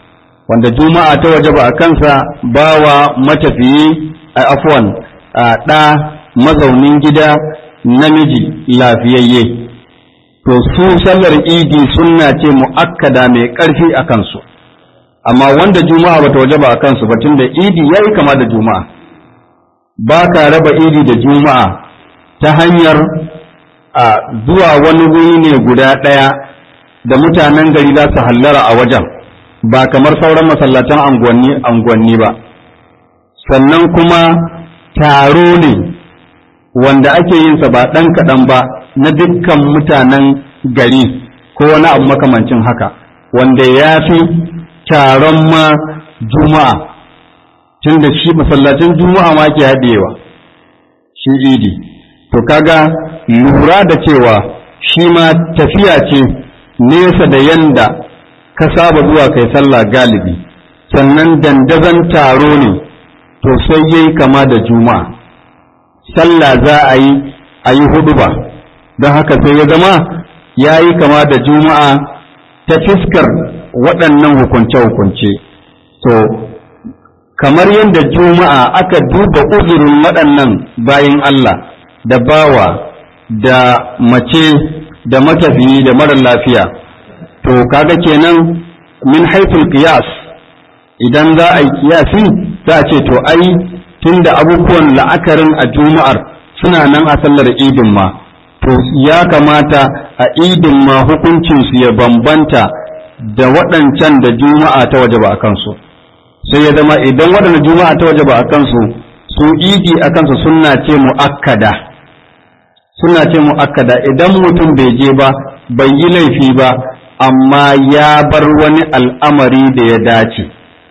wanda juma'a ta waje ba a kansa bawa matafiyi a afwan a ɗa mazaunin gida namiji lafiyayye to su sallar idi sunna ce mu'akkada mai ƙarfi a kansu amma wanda juma'a bata waje ba a kansu ba tunda idi yayi kama da juma'a ba ka raba idi da juma'a ta hanyar a zuwa wani wuri ne guda ɗaya da mutanen gari za su hallara a wajen ba kamar sauran masallatan anguwanni ba sannan kuma taro ne wanda ake yinsa ba ɗan kaɗan ba na dukkan mutanen gari ko wani abu makamancin haka wanda ya fi taron ma juma'a tun da shi masallacin juma'a ma ke haɗewa shi idi to kaga lura da cewa shi ma tafiya ce nesa da yanda ka saba zuwa kai sallah galibi sannan dandazon taro ne to sai yayi kama da juma'a sallah za a yi a yi hudu ba don haka sai ya zama ya yi kama da juma'a ta fiskar waɗannan hukunce-hukunce to kamar yadda juma'a aka duba uzurin waɗannan bayin Allah da bawa da mace da matafiyi da mara lafiya to kaga kenan min haifin qiyas idan za a yi kiyasi za a ce to ai tunda abubuwan la'akarin a juma'ar suna nan a sallar idin ma to ya kamata a idin ma hukuncinsu ya bambanta da waɗancan da juma'a ta waje ba a kansu sai ya zama idan waɗanda juma'a ta waje ba a kansu su idi a kansu suna ce mu'akkada suna ce mu'akkada idan mutum bai je ba bai yi laifi ba amma ya bar wani al'amari da ya dace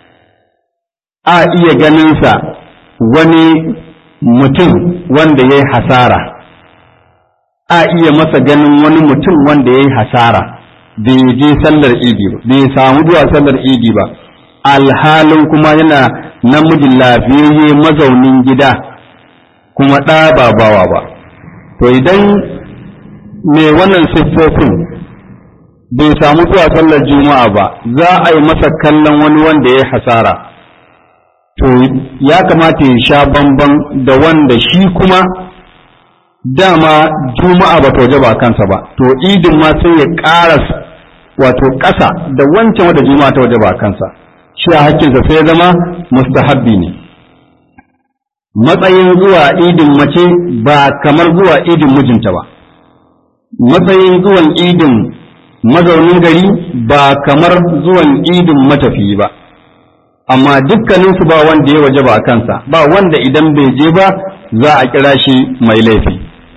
a iya ganinsa wani mutum wanda ya yi hasara a iya masa ganin wani mutum wanda ya yi hasara bai je sallar idi ba bai samu zuwa sallar idi ba alhalin kuma yana namijin lafiyayye mazaunin gida kuma ɗa ba bawa ba to idan mai wannan siffofin bai samu zuwa sallar juma'a ba za a yi masa kallon wani wanda ya yi hasara to ya kamata ya sha bamban da wanda shi kuma dama juma'a ba ta waje ba kansa ba to idin ma sai ya ƙara wato ƙasa da wancan wanda juma'a ta waje ba kansa shi a hakkinsa sai ya zama mustahabbi ne matsayin zuwa idin mace ba kamar zuwa idin mijinta ba matsayin zuwan idin mazaunin gari ba kamar zuwan idin matafiyi ba amma dukkaninsu ba wanda ya waje ba a kansa ba wanda idan bai je ba za a kira shi mai laifi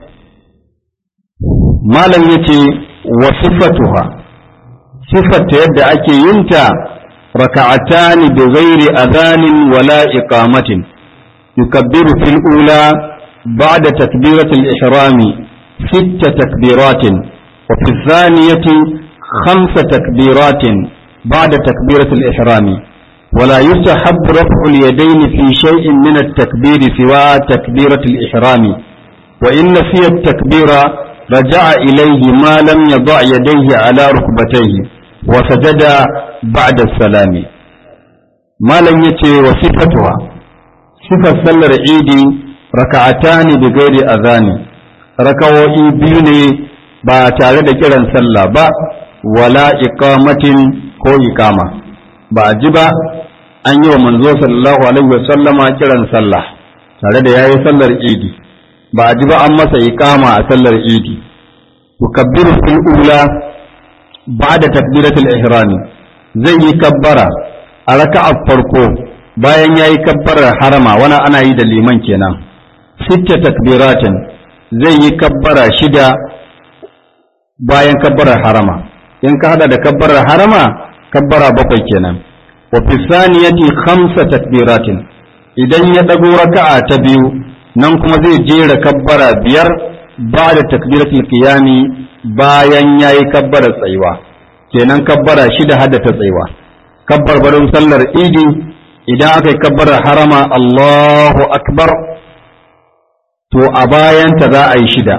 malam ya ce wa siffatuha siffarta yadda ake yinta raka'atani bi ghairi adhanin wala iqamatin yukabbiru fil ula ba'da takbiratul ihrami ست تكبيرات وفي الثانية خمس تكبيرات بعد تكبيرة الإحرام ولا يستحب رفع اليدين في شيء من التكبير سوى تكبيرة الإحرام وإن نسي التكبير رجع إليه ما لم يضع يديه على ركبتيه وسجد بعد السلام ما لم يتي وصفتها صفة سلر عيدي ركعتان بغير أذان ركوئي بيني ba tare da kiran sallah ba wala iqamatin ko iqama ba ji ba an yi wa manzo sallallahu alaihi wa sallama kiran sallah tare da yayi sallar idi ba ji ba an masa iqama a sallar idi tukabbiru fil ula ba'da takbiratul ihram zai yi kabbara a raka'a farko bayan yayi kabbarar harama wani ana yi da liman kenan sitta takbiratin zai yi kabbara shida bayan kabbarar harama in ka hada da kabbarar harama kabbara bakwai kenan wa fi saniyati khamsa takbiratin idan ya dago raka'a ta biyu nan kuma zai jera kabbara biyar ba'da takbiratul qiyami bayan yayi kabbara tsayuwa kenan kabbara shida hada ta tsayuwa kabbar barin sallar idi idan aka yi kabbarar harama Allahu akbar to a bayanta za a yi shida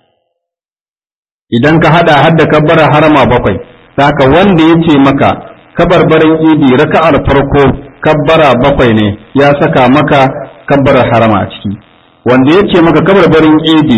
idan ka hada hadda kabbara harama bakwai saka wanda ya ce maka kabarbarin idi raka'ar farko kabbara bakwai ne ya saka maka kabbarar harama a ciki wanda ya ce maka kabarbarin idi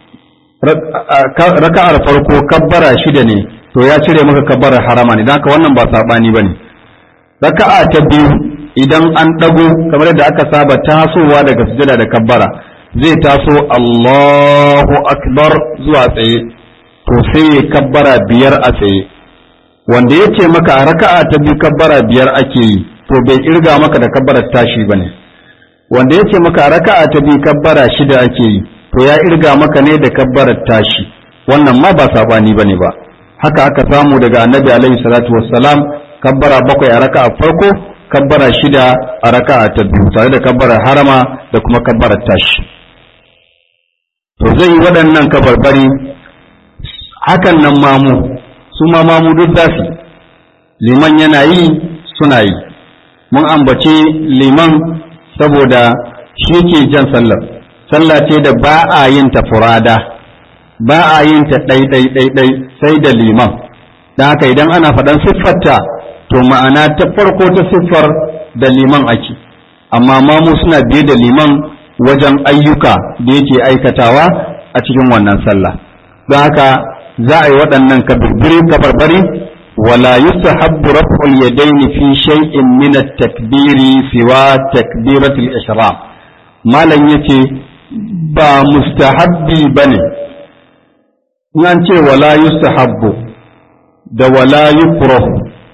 raka'ar farko kabbara shida ne to ya cire maka kabbarar harama ne don haka wannan ba saɓani ba ne raka'a ta biyu idan an ɗago kamar yadda aka saba tasowa daga sujada da kabbara zai taso Allahu akbar zuwa tsaye to sai ya kabbara biyar a tsaye wanda ya ce maka a raka'a ta biyu kabbara biyar ake yi to bai kirga maka da kabbarar tashi ba ne wanda ya ce maka a raka'a ta biyu kabbara shida ake yi to ya irga maka ne da kabbarar tashi wannan ma ba sabani ba ne ba haka aka samu daga annabi alaihi salatu wassalam kabbara bakwai a raka'a farko kabbara shida a raka'a ta biyu tare da kabbarar harama da kuma kabbarar tashi to zai yi waɗannan kabarbari hakan nan mamu su ma mamu duk za su liman yana yi suna yi mun ambace liman saboda shi ke jan sallar sallah ce da ba a yin ta furada ba a yin ta ɗai-ɗai-ɗai sai da liman don haka idan ana faɗan siffarta to ma'ana ta farko ta siffar da liman ake amma mamu suna biye da liman wajen ayyuka da yake aikatawa a cikin wannan sallah don haka za a yi waɗannan kabirbiri kabarbari wala yustahabbu raf'ul yadaini fi shay'in min at-takbiri siwa takbiratul ihram malam yace ba mustahabbi bane in an ce wala yustahabbu da wala yukrahu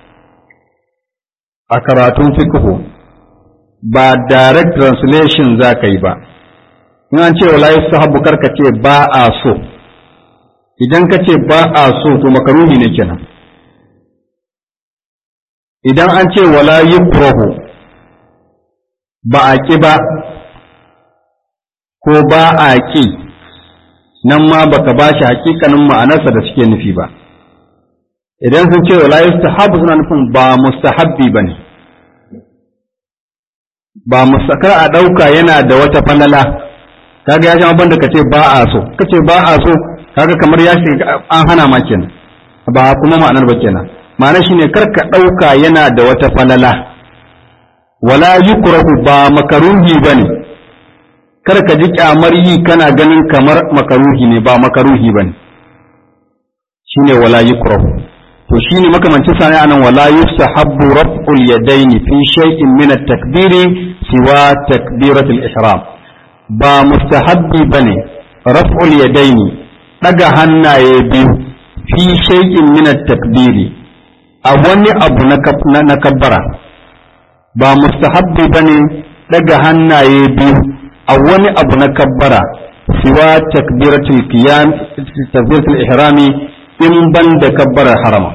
a karatun fiqhu ba direct translation za ka yi ba in an ce wala yustahabbu karka ce ba a so idan ka ce ba a so to makaruhi ne kenan idan an ce wala yukrahu ba a ƙi ba ko ba a ƙi nan ma baka ba shi hakikanin ma'anarsa da suke nufi ba idan sun ce wala yustahabbu suna nufin ba mustahabbi ba ne ba musakar a ɗauka yana da wata falala kaga ya sha banda ka ce ba a so ka ce ba a so kaga kamar ya shiga an hana ma kenan ba kuma ma'anar ba kenan ma'ana shine kar ka ɗauka yana da wata falala wala yukrahu ba makaruhi bane kar ka ji kyamar yi kana ganin kamar makaruhi ne ba makaruhi bane shine wala yukrahu to shine makamancin sani anan wala yusahabbu raf'ul yadaini fi shay'in min at-takbiri siwa takbiratul ihram ba mustahabbi bane raf'ul yadaini daga hannaye biyu fi shay'in min at-takbiri a wani abu na kabbara ba mustahabbi bane daga hannaye biyu a wani abu na kabbara siwa takbiratul qiyam takbiratul ihrami in ban da kabbarar harama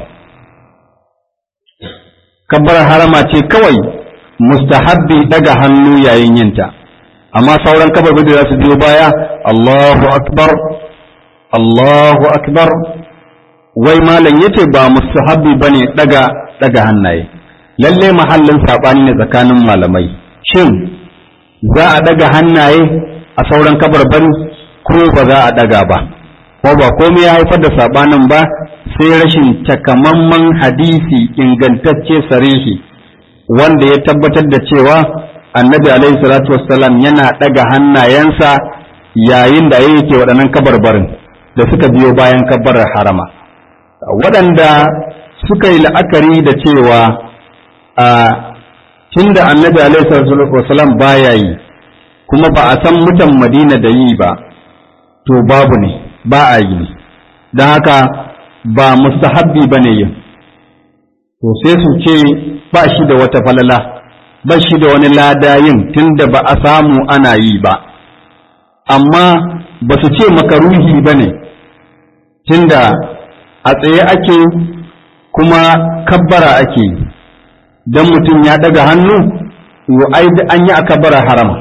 kabbarar harama ce kawai mustahabbi daga hannu yayin yinta amma sauran kabarbi da za su biyo baya Allahu akbar Allahu akbar wai malam yace ba mustahabbi bane daga daga hannaye lalle mahallin sabani ne tsakanin malamai shin za a daga hannaye a sauran kabarbari ko ba za a daga ba ko ba komai ya haifar da sabanin ba sai rashin takamamman hadisi ingantacce sarihi wanda ya tabbatar da cewa annabi alaihi salatu wassalam yana daga hannayensa yayin da yake waɗannan kabarbarin da suka biyo bayan kabbarar harama waɗanda suka yi la'akari da cewa a tunda annabi alaihi salatu wassalam baya yi kuma ba a san mutan madina da yi ba to babu ne ba a yi ne don haka ba mustahabbi ba ne yin to sai su ce ba shi da wata falala ba shi da wani lada yin tunda ba a samu ana yi ba amma ba su ce makaruhi ba ne tunda a tsaye ake kuma kabbara ake don mutum ya daga hannu an yi a kabbara harama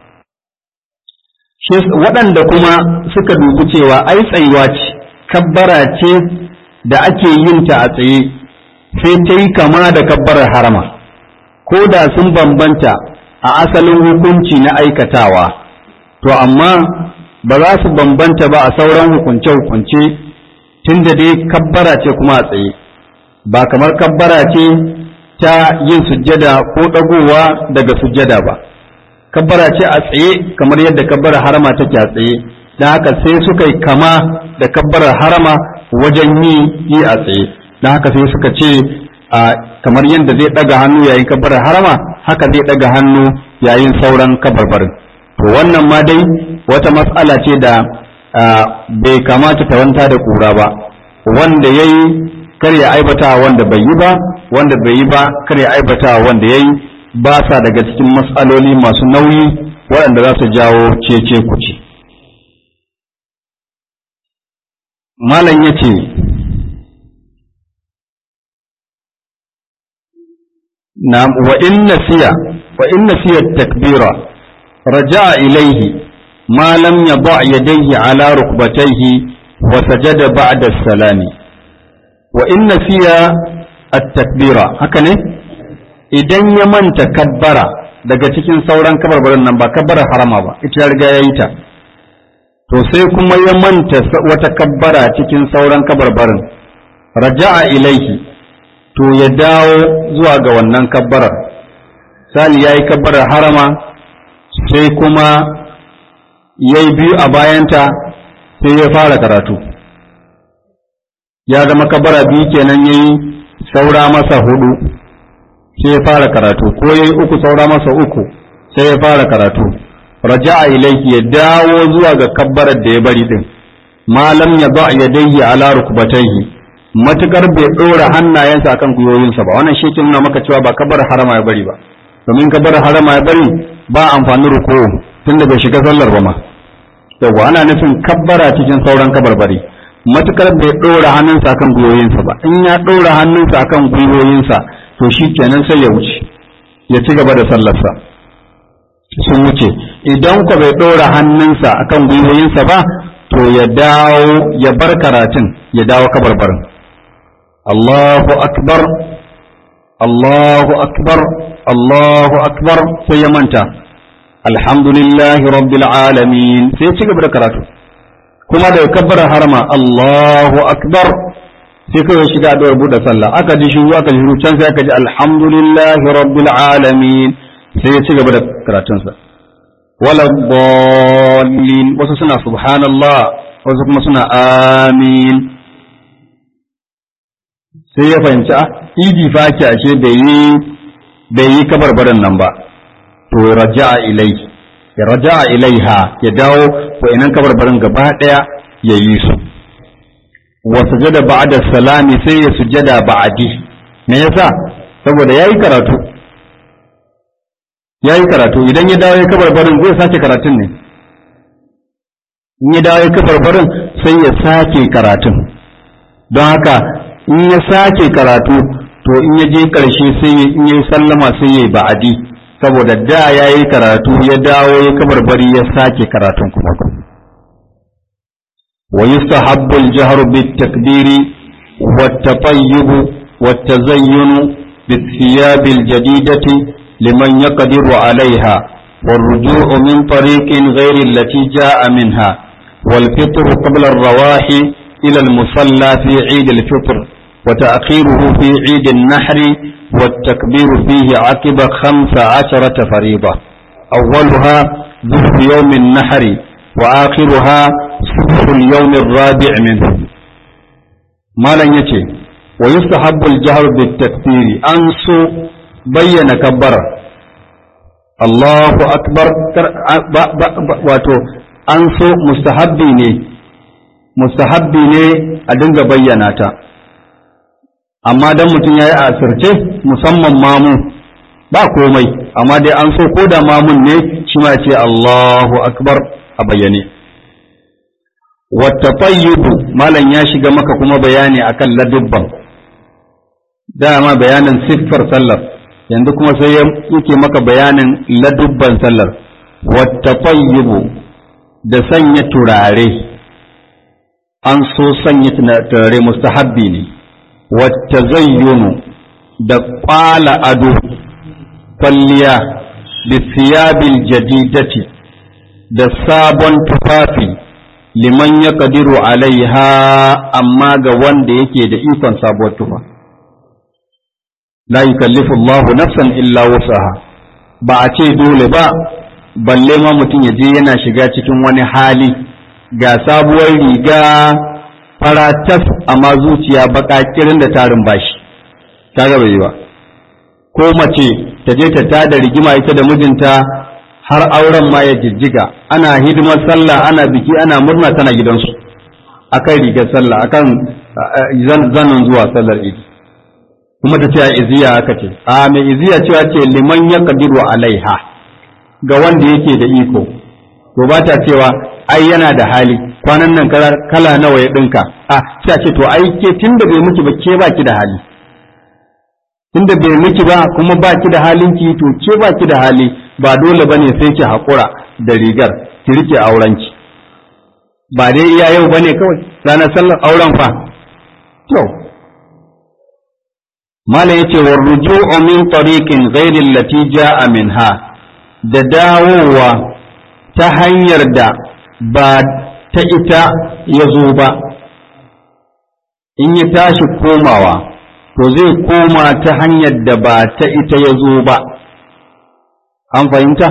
waɗanda kuma suka dubi cewa ai tsayuwa ce kabbara ce da ake yin ta a tsaye sai ta yi kama da kabbarar harama ko da sun bambanta a asalin hukunci na aikatawa to amma ba za su bambanta ba a sauran hukunce-hukunce tun da dai kabbara ce kuma a tsaye ba kamar kabbara ce ta yin sujjada ko ɗagowa daga sujjada ba kabbara ce a tsaye kamar yadda kabbara harama take a tsaye don haka sai suka yi kama da kabbarar harama wajen yi yi a tsaye don haka sai suka ce a kamar yadda zai ɗaga hannu yayin kabbarar harama haka zai ɗaga hannu yayin sauran kabarbarin to wannan ma dai wata matsala ce da bai kamata ta wanta da ƙura ba wanda ya yi kar ya aibata wanda bai yi ba wanda bai yi ba kar ya aibata wanda ya yi ba sa daga cikin matsaloli masu nauyi waɗanda za su jawo cece kuce malam ya ce na wa in nasiya wa in nasiya takbira raja'a ilaihi ma lam yada yadayhi ala rukbatayhi wa sajada ba'da salami wa in nasiya at-takbira haka ne idan ya manta kabbara daga cikin sauran kabarbarin nan ba kabbara harama ba ita ya riga yayi ta to sai kuma ya manta wata kabbara cikin sauran kabarbarin raja'a ilaihi to ya dawo zuwa ga wannan kabbarar sali yayi kabbarar harama sai kuma yayi biyu a bayanta sai ya fara karatu ya zama kabbara biyu kenan yayi saura masa hudu sai ya fara karatu ko yayi uku saura masa uku sai ya fara karatu raja'a ilayhi ya dawo zuwa ga kabbarar da ya bari din malam ya ba yadayhi ala rukbatayhi matukar bai dora hannayensa akan gwiwoyinsa ba wannan shi ke nuna maka cewa ba kabbar harama ya bari ba domin kabbar harama ya bari ba amfani ruku tunda bai shiga sallar ba ma yawa ana nufin kabbara cikin sauran kabarbari matukar bai dora hannunsa akan gwiwoyinsa ba in ya dora hannunsa akan gwiwoyinsa to shi kenan sai ya wuce ya ci gaba da sallarsa sun wuce idan ku bai ɗora hannunsa akan gwiwoyinsa ba to ya dawo ya bar karatun ya dawo kabarbarin Allahu akbar Allahu akbar Allahu akbar sai ya manta alhamdulillahi rabbil alamin sai ya ci gaba da karatu kuma da kabbar harama Allahu akbar sai kawai shiga addu'ar buɗe sallah aka ji shiru aka ji shiru can sai aka ji alhamdulillahi rabbil alamin sai ya ci gaba da karatunsa wala dallin wasu suna subhanallah wasu kuma suna amin sai ya fahimci a idi fa ake ashe bai yi bai yi kabarbarin nan ba to raja'a ilai ya raja'a ilaiha ya dawo ko inan kabarbarin gaba daya ya yi su wa sujada ba'da salami sai ya sujada ba'di me yasa saboda yayi karatu yayi karatu idan ya dawo ya kabarbarin zai sake karatun ne in ya dawo ya kabarbarin sai ya sake karatun don haka in ya sake karatu to in ya je karshe sai in ya sallama sai ya yi ba'adi saboda da yayi karatu ya dawo ya kabarbari ya sake karatun kuma ويستحب الجهر بالتكبير والتطيب والتزين بالثياب الجديدة لمن يقدر عليها والرجوع من طريق غير التي جاء منها والفطر قبل الرواح إلى المصلى في عيد الفطر وتأخيره في عيد النحر والتكبير فيه عقب خمس عشرة فريضة أولها ذكر يوم النحر وآخرها صبح اليوم الرابع منه ما لن يتي ويستحب الجهر بالتكبير أنسو بين كبر الله أكبر واتو أنسو مستحبي ne mustahabbi ne a dinga bayyana ta amma dan mutum ya yi a asirce musamman mamu ba komai amma dai an so ko da mamun ne shi ma ce Allahu akbar a bayyane wata tayyubu malam ya shiga maka kuma bayani akan ladubban dama bayanin siffar sallar yanzu kuma sai yake maka bayanin ladubban sallar wata tayyubu da sanya turare an so sanya turare mustahabbi ne wata zayyunu da kwala ado kwalliya bisiyabil jadidati da sabon tufafi liman ya kadiru alaiha amma ga wanda yake da ikon sabuwar tufa la yukallifu Allahu nafsan illa wusaha ba a ce dole ba balle ma mutum ya je yana shiga cikin wani hali ga sabuwar riga faratas amma zuciya baka kirin da tarin bashi ta gaba yi ba ko mace ta je ta tada rigima ita da mijinta har auren ma ya jijjiga ana hidimar sallah ana biki ana murna tana gidansu akan rigar sallah akan zanen zuwa sallar idi kuma ta ce a iziya aka ce a mai iziya cewa ce liman ya kadiru alaiha ga wanda yake da iko to ba ta cewa ai yana da hali kwanan nan kala nawa ya dinka a sai a ce to ai ke tunda bai miki ba ke baki da hali tunda bai miki ba kuma baki da halin ki to ke baki da hali ba dole bane sai ki hakura da rigar ki rike aurenki ba dai iya yau bane kawai ranar sallar auren fa to malam yace war ruju'u min tariqin ghairi allati ja'a minha da dawowa ta hanyar da ba ta ita ya zo ba in ya tashi komawa to zai koma ta hanyar da ba ta ita ya zo ba an fahimta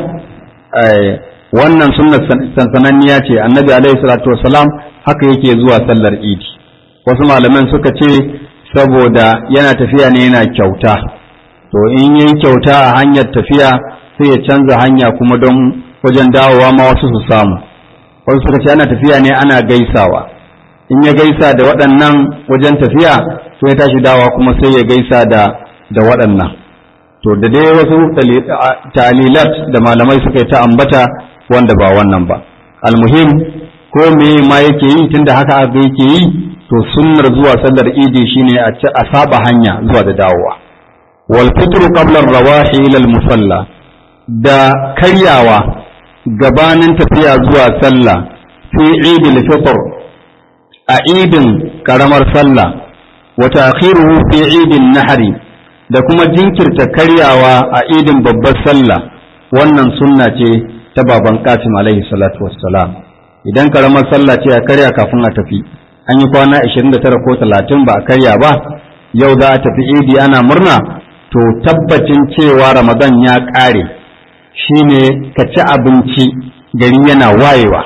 wannan sunnar sansananniya ce annabi alaihi salatu wasalam haka yake zuwa sallar idi wasu malaman suka ce saboda yana tafiya ne yana kyauta to in yi kyauta a hanyar tafiya sai ya canza hanya kuma don wajen dawowa ma wasu su samu wasu suka ce ana tafiya ne ana gaisawa in ya gaisa da waɗannan wajen tafiya sai ya tashi dawa kuma sai ya gaisa da da waɗannan to da dai wasu talilat da malamai suka yi ta ambata wanda ba wannan ba almuhim ko me ma yake yi tunda haka abu yake yi to sunnar zuwa sallar idi shine a saba hanya zuwa da dawowa wal fitru qabla rawahi ila al musalla da karyawa gabanin tafiya zuwa sallah fi idil fitr a idin karamar sallah wa ta'khiruhu fi idin nahri da kuma jinkirta karyawa a idin babbar sallah wannan sunna ce ta baban Qasim alaihi salatu wassalam idan karamar sallah ce a karya kafin a tafi an yi kwana 29 ko 30 ba a karya ba yau za a tafi idi ana murna to tabbacin cewa ramadan ya ƙare shine ka ci abinci gari yana wayewa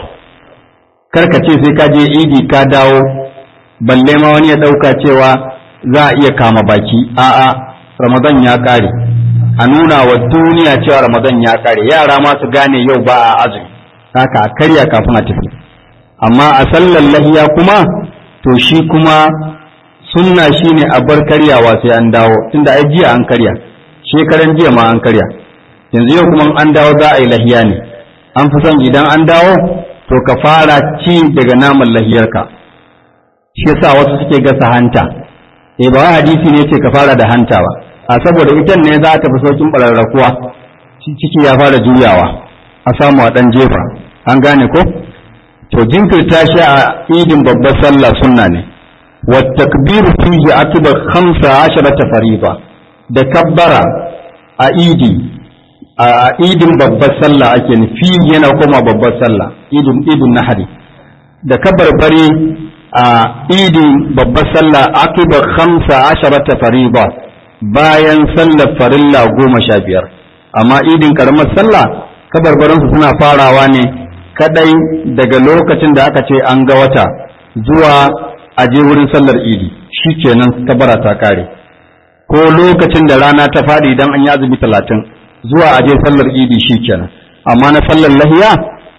kar ka ce sai ka je idi ka dawo balle ma wani ya ɗauka cewa za a iya kama baki a'a ramadan ya ƙare a nuna wa duniya cewa ramadan ya ƙare yara ma su gane yau ba a azumi haka a karya kafin a tafi amma a sallar lahiya kuma to shi kuma sunna shine a bar karyawa sai an dawo tunda ai jiya an karya shekaran jiya ma an karya yanzu yau kuma an dawo za a yi lahiya ne an fi son idan an dawo to ka fara ci daga naman lahiyarka shi yasa wasu suke gasa hanta eh ba hadisi ne ce ka fara da hanta ba a saboda ita ne za ta fi saukin bararrakuwa ciki ya fara juyawa a samu a dan jefa an gane ko to jinkirta shi a idin babbar sallah sunna ne wa takbiru fihi akbar khamsa asharata fariba da kabbara a idi a idin babbar sallah ake nufi yana koma babbar sallah idin idin nahari da kabbar bari a idin babbar sallah akbar khamsa asharata fariba bayan sallar farilla goma sha biyar amma idin karamar sallah kabarbaransu suna farawa ne kadai daga lokacin da aka ce an ga wata zuwa a je wurin sallar idi shi kenan kabara ta kare ko lokacin da rana ta faɗi idan an yi azumi talatin zuwa a je sallar idi shi kenan amma na sallar lahiya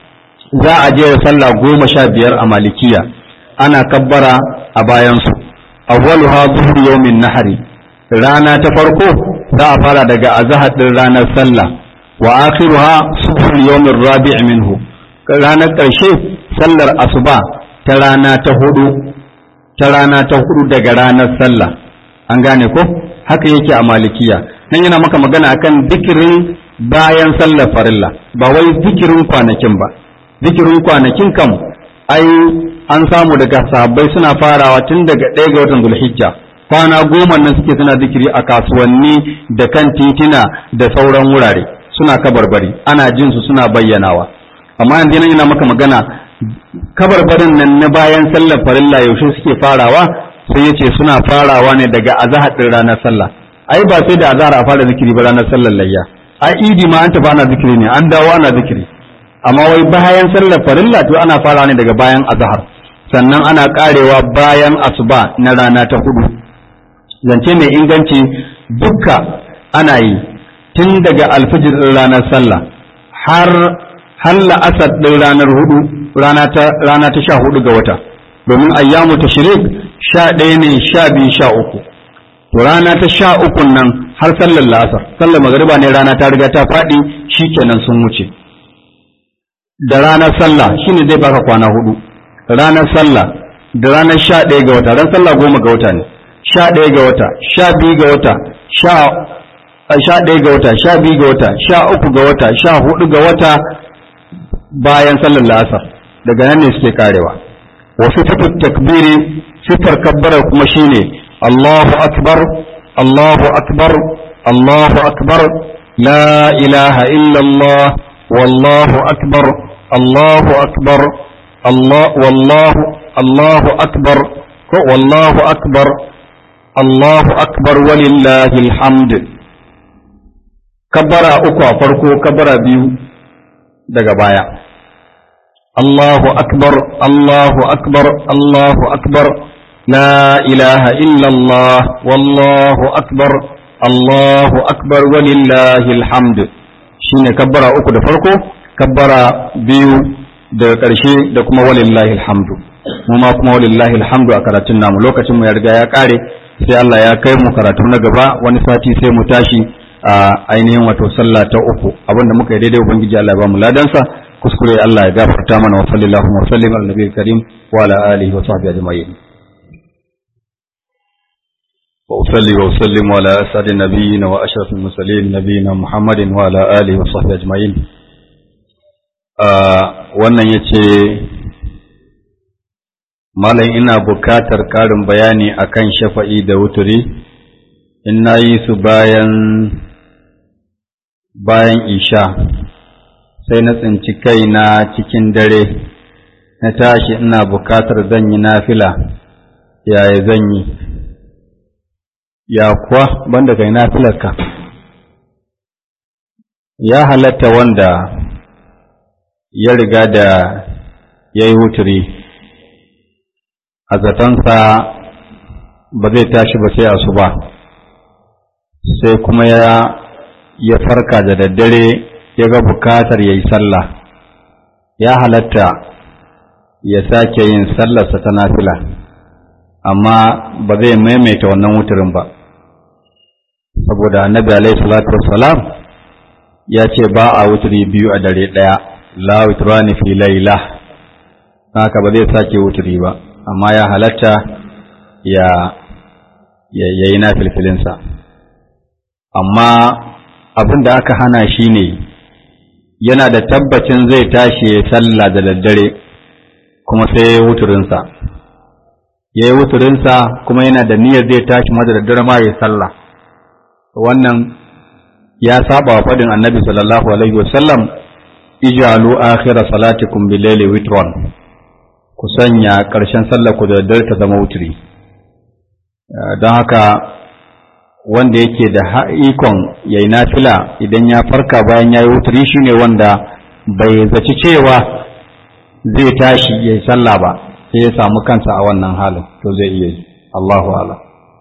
za a je sallah goma sha biyar a malikiya ana kabbara a bayansu awwaluha zuhur yawmin nahari rana ta farko za a fara daga azahar din ranar sallah wa akhiruha subhul yawmin rabi' minhu ranar ƙarshe sallar asuba ta rana ta hudu ta rana ta hudu daga ranar sallah an gane ko haka yake a malikiya nan yana maka magana akan zikirin bayan sallar farilla ba wai zikirin kwanakin ba zikirin kwanakin kam ai an samu daga sahabbai suna farawa tun daga ɗaya ga watan zulhijja kwana goma nan suke suna zikiri a kasuwanni da kan titina da sauran wurare suna kabarbari ana jin su suna bayyanawa amma yanzu nan yana maka magana kabarbarin nan na bayan sallar farilla yaushe suke farawa sai yace suna farawa ne daga azahar din ranar sallah ai ba sai da azhar a fara zikiri ba ranar sallar layya ai idi ma an tafi ana zikiri ne an dawo ana zikiri amma wai bayan sallar farilla to ana fara ne daga bayan azhar sannan ana karewa bayan asuba na rana ta hudu zance mai inganci dukka ana yi tun daga alfijir ɗin ranar sallah har har la'asar ɗin ranar hudu rana ta rana ta sha hudu ga wata domin ayyamu tashrik sha ɗaya ne sha biyu sha uku to rana ta sha uku nan har sallar la'asar sallar magariba ne rana ta riga ta faɗi shikenan sun wuce da ranar sallah shine zai baka kwana hudu ranar sallah da ranar sha ɗaya ga wata ran sallah goma ga wata ne sha ɗaya ga wata sha biyu ga wata sha sha ɗaya ga wata sha biyu ga wata sha uku ga wata sha hudu ga wata bayan sallar la'asar daga nan ne suke karewa wa sifatu takbiri sifar kabbarar kuma shine Allahu akbar Allahu akbar Allahu akbar la ilaha illallah wallahu akbar Allahu akbar Allah wallahu Allahu akbar ko wallahu akbar Allahu akbar walillahi alhamd kabbara uku a farko kabbara biyu daga baya Allahu akbar Allahu akbar Allahu akbar la ilaha illallah wallahu akbar Allahu akbar walillahi alhamd shine kabbara uku da farko kabbara biyu daga ƙarshe da kuma walillahi alhamdu mu ma kuma walillahi alhamdu a karatun namu lokacin mu ya riga ya kare sai Allah ya kai mu karatu na gaba wani sati sai mu tashi a ainihin wato sallah ta uku abinda muka yi daidai ubangiji Allah ya ba mu ladansa kuskure Allah ya gafarta mana wa sallallahu wa sallim ala nabiyil karim wa ala alihi wa sahbihi ajma'in wa usalli wa usallim ala asadi nabiyina wa ashrafil mursalin nabiyina muhammadin wa ala alihi wa sahbihi ajma'in wannan yace malam ina bukatar ƙarin bayani akan shafa'i da wuturi in na yi su bayan bayan isha sai na tsinci kaina cikin dare na tashi ina bukatar zan yi nafila yaya zan yi ya kuwa banda kai nafilarka ya halatta wanda ya riga da ya yi wuturi a zatonsa ba zai tashi ba sai asuba sai kuma ya ya farka da daddare ya ga bukatar ya yi sallah ya halatta ya sake yin sallarsa ta nafila amma ba zai maimaita wannan wuturin ba saboda annabi alaihi salatu wassalam ya ce ba a wuturi biyu a dare ɗaya la wuturani fi laila haka ba zai sake wuturi ba amma ya halatta ya ya yi na filfilinsa amma abin da aka hana shi ne yana da tabbacin zai tashi ya sallah da daddare kuma sai ya yi wuturinsa ya yi wuturinsa kuma yana da niyyar zai tashi ma da daddare ma ya sallah wannan ya saba wa faɗin annabi sallallahu alaihi wasallam ijalu akhira salatikum bil-laili witron ku sanya ƙarshen sallar ku da daddare ta zama wuturi don haka wanda yake da ikon yayi nafila idan ya farka bayan ya yi wuturi shine wanda bai zaci cewa zai tashi ya yi sallah ba sai ya samu kansa a wannan halin to zai iya yi Allahu ala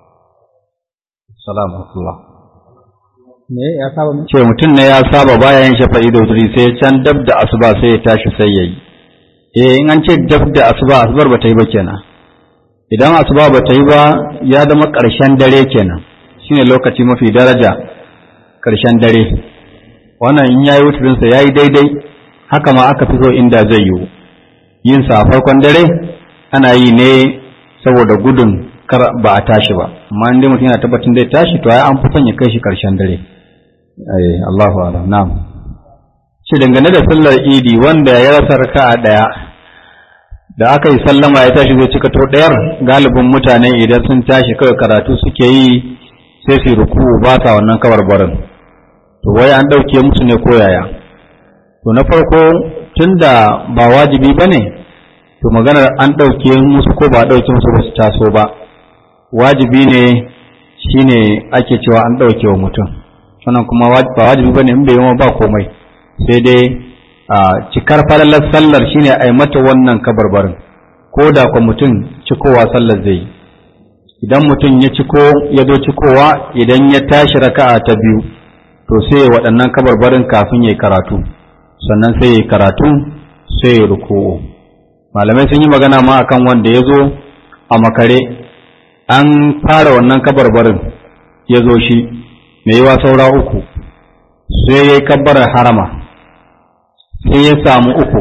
salamu me ya saba ce mutum ne ya saba bayan shafa'i da wuturi sai can dab da asuba sai ya tashi sai ya yi eh in an ce dab da asuba asubar ba ta yi ba kenan idan asuba ba ta yi ba ya zama ƙarshen dare kenan shine lokaci mafi daraja ƙarshen dare wannan in yayi wuturinsa ya yi daidai haka ma aka fi so inda zai yiwu yin sa a farkon dare ana yi ne saboda gudun kar ba a tashi ba amma in dai mutum yana tabbatin zai tashi to ai an fi son ya kai shi ƙarshen dare eh Allahu a'lam na'am shi dangane da sallar idi wanda ya rasa raka'a daya da aka yi sallama ya tashi zai cika to ɗayar galibin mutane idan sun tashi kawai karatu suke yi sai su ruku ba sa wannan kabarbarin to wai an ɗauke musu ne ko yaya to na farko tunda ba wajibi ba ne to maganar an ɗauke musu ko ba ɗauke musu ba su taso ba wajibi ne shine ake cewa an ɗauke wa mutum wannan kuma ba wajibi bane in bai yi ba komai sai dai cikar falalar sallar shine a yi mata wannan kabarbarin ko da kwa mutum cikowa sallar zai yi idan mutum ya ciko ya zo cikowa idan ya tashi raka'a ta biyu to sai ya waɗannan kabarbarin kafin ya yi karatu sannan sai ya yi karatu sai ya ruku'u malamai sun yi magana ma akan wanda ya zo a makare an fara wannan kabarbarin ya zo shi mai yiwa saura uku sai ya yi kabbarar harama sai ya samu uku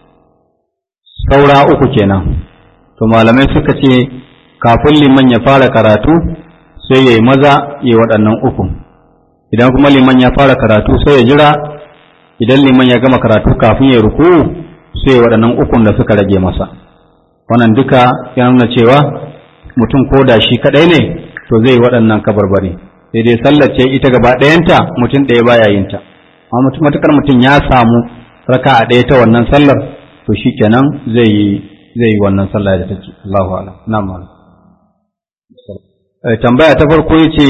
saura uku kenan to malamai suka ce kafin liman ya fara karatu sai ya yi maza ya waɗannan uku idan kuma liman ya fara karatu sai ya jira idan liman ya gama karatu kafin ya ruku sai ya waɗannan ukun da suka rage masa wannan duka ya nuna cewa mutum ko da shi kaɗai ne to zai yi waɗannan kabarbari sai dai sallar ce ita gaba ɗayanta mutum ɗaya baya yin ta amma matukar mutum ya samu raka a ɗaya ta wannan sallar to shi kenan zai yi zai yi wannan sallah da take Allahu a'lam na'am tambaya ta farko yace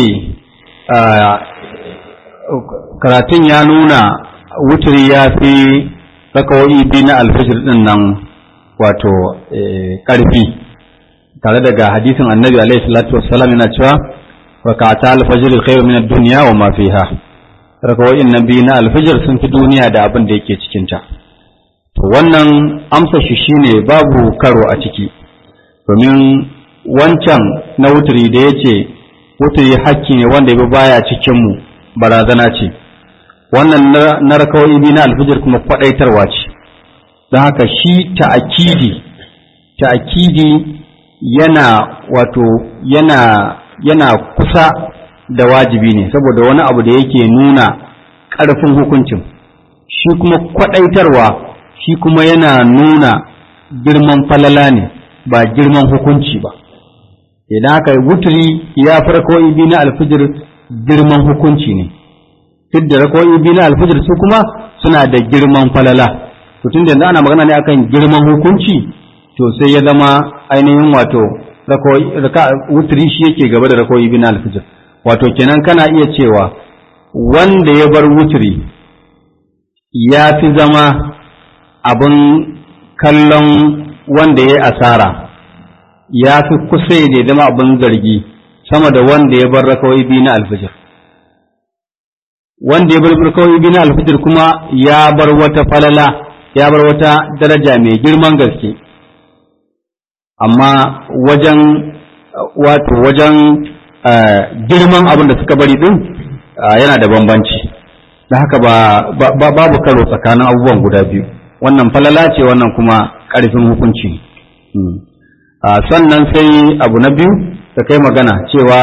karatun ya nuna wuturi ya fi rakawoyi biyu na alfajir din nan wato ƙarfi tare daga hadisin annabi alaihi salatu wassalam yana cewa rakata alfajir khairu min ad-dunya wa ma fiha rakawoyin nan biyu na alfajir sun fi duniya da abin da yake cikin ta to wannan amsa shi shine babu karo a ciki domin wancan na wuturi da yace wuturi hakki ne wanda ya baya cikin mu barazana ce wannan na rakawoyi biyu na alfajir kuma kwadaitarwa ce don haka shi ta'akidi ta'akidi yana wato yana yana kusa da wajibi ne saboda wani abu da yake nuna ƙarfin hukuncin shi kuma kwaɗaitarwa shi kuma yana nuna girman falala ne ba girman hukunci ba idan aka yi wuturi ya fi rakawai biyu na alfijir girman hukunci ne duk da rakawai biyu na alfijir su kuma suna da girman falala to tun da ana magana ne akan girman hukunci to sai ya zama ainihin wato wuturi shi yake gaba da rakawai biyu na alfijir wato kenan kana iya cewa wanda ya bar wuturi ya fi zama abin kallon wanda ya asara ya fi kusa ya zama abin zargi sama da wanda ya bar rakawai biyu na alfijir wanda ya bar rakawai biyu na alfijir kuma ya bar wata falala ya bar wata daraja mai girman gaske amma wajen wato wajen girman abin da suka bari din yana da bambanci da haka ba babu karo tsakanin abubuwan guda biyu wannan falala ce wannan kuma ƙarfin hukunci sannan sai abu na biyu da kai magana cewa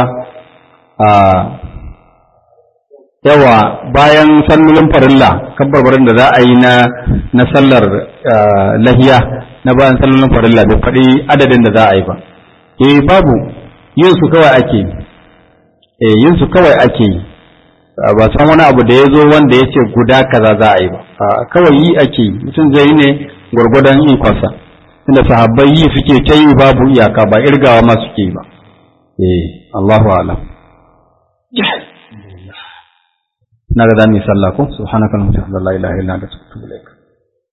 yawa bayan sallolin farilla kabbarbarin da za a yi na sallar lahiya na bayan sallolin farilla bai faɗi adadin da za a yi ba eh babu yin su kawai ake eh yin su kawai ake yi ba san wani abu da ya zo wanda ya ce guda kaza za a yi ba kawai yi ake yi mutum zai yi ne gwargwadon ikonsa inda sahabbai yi suke ta yi babu iyaka ba irgawa ma suke yi ba eh Allahu a'lam na ga za mu yi sallah ko subhanaka la ilaha illa anta astaghfiruka wa atubu ilaik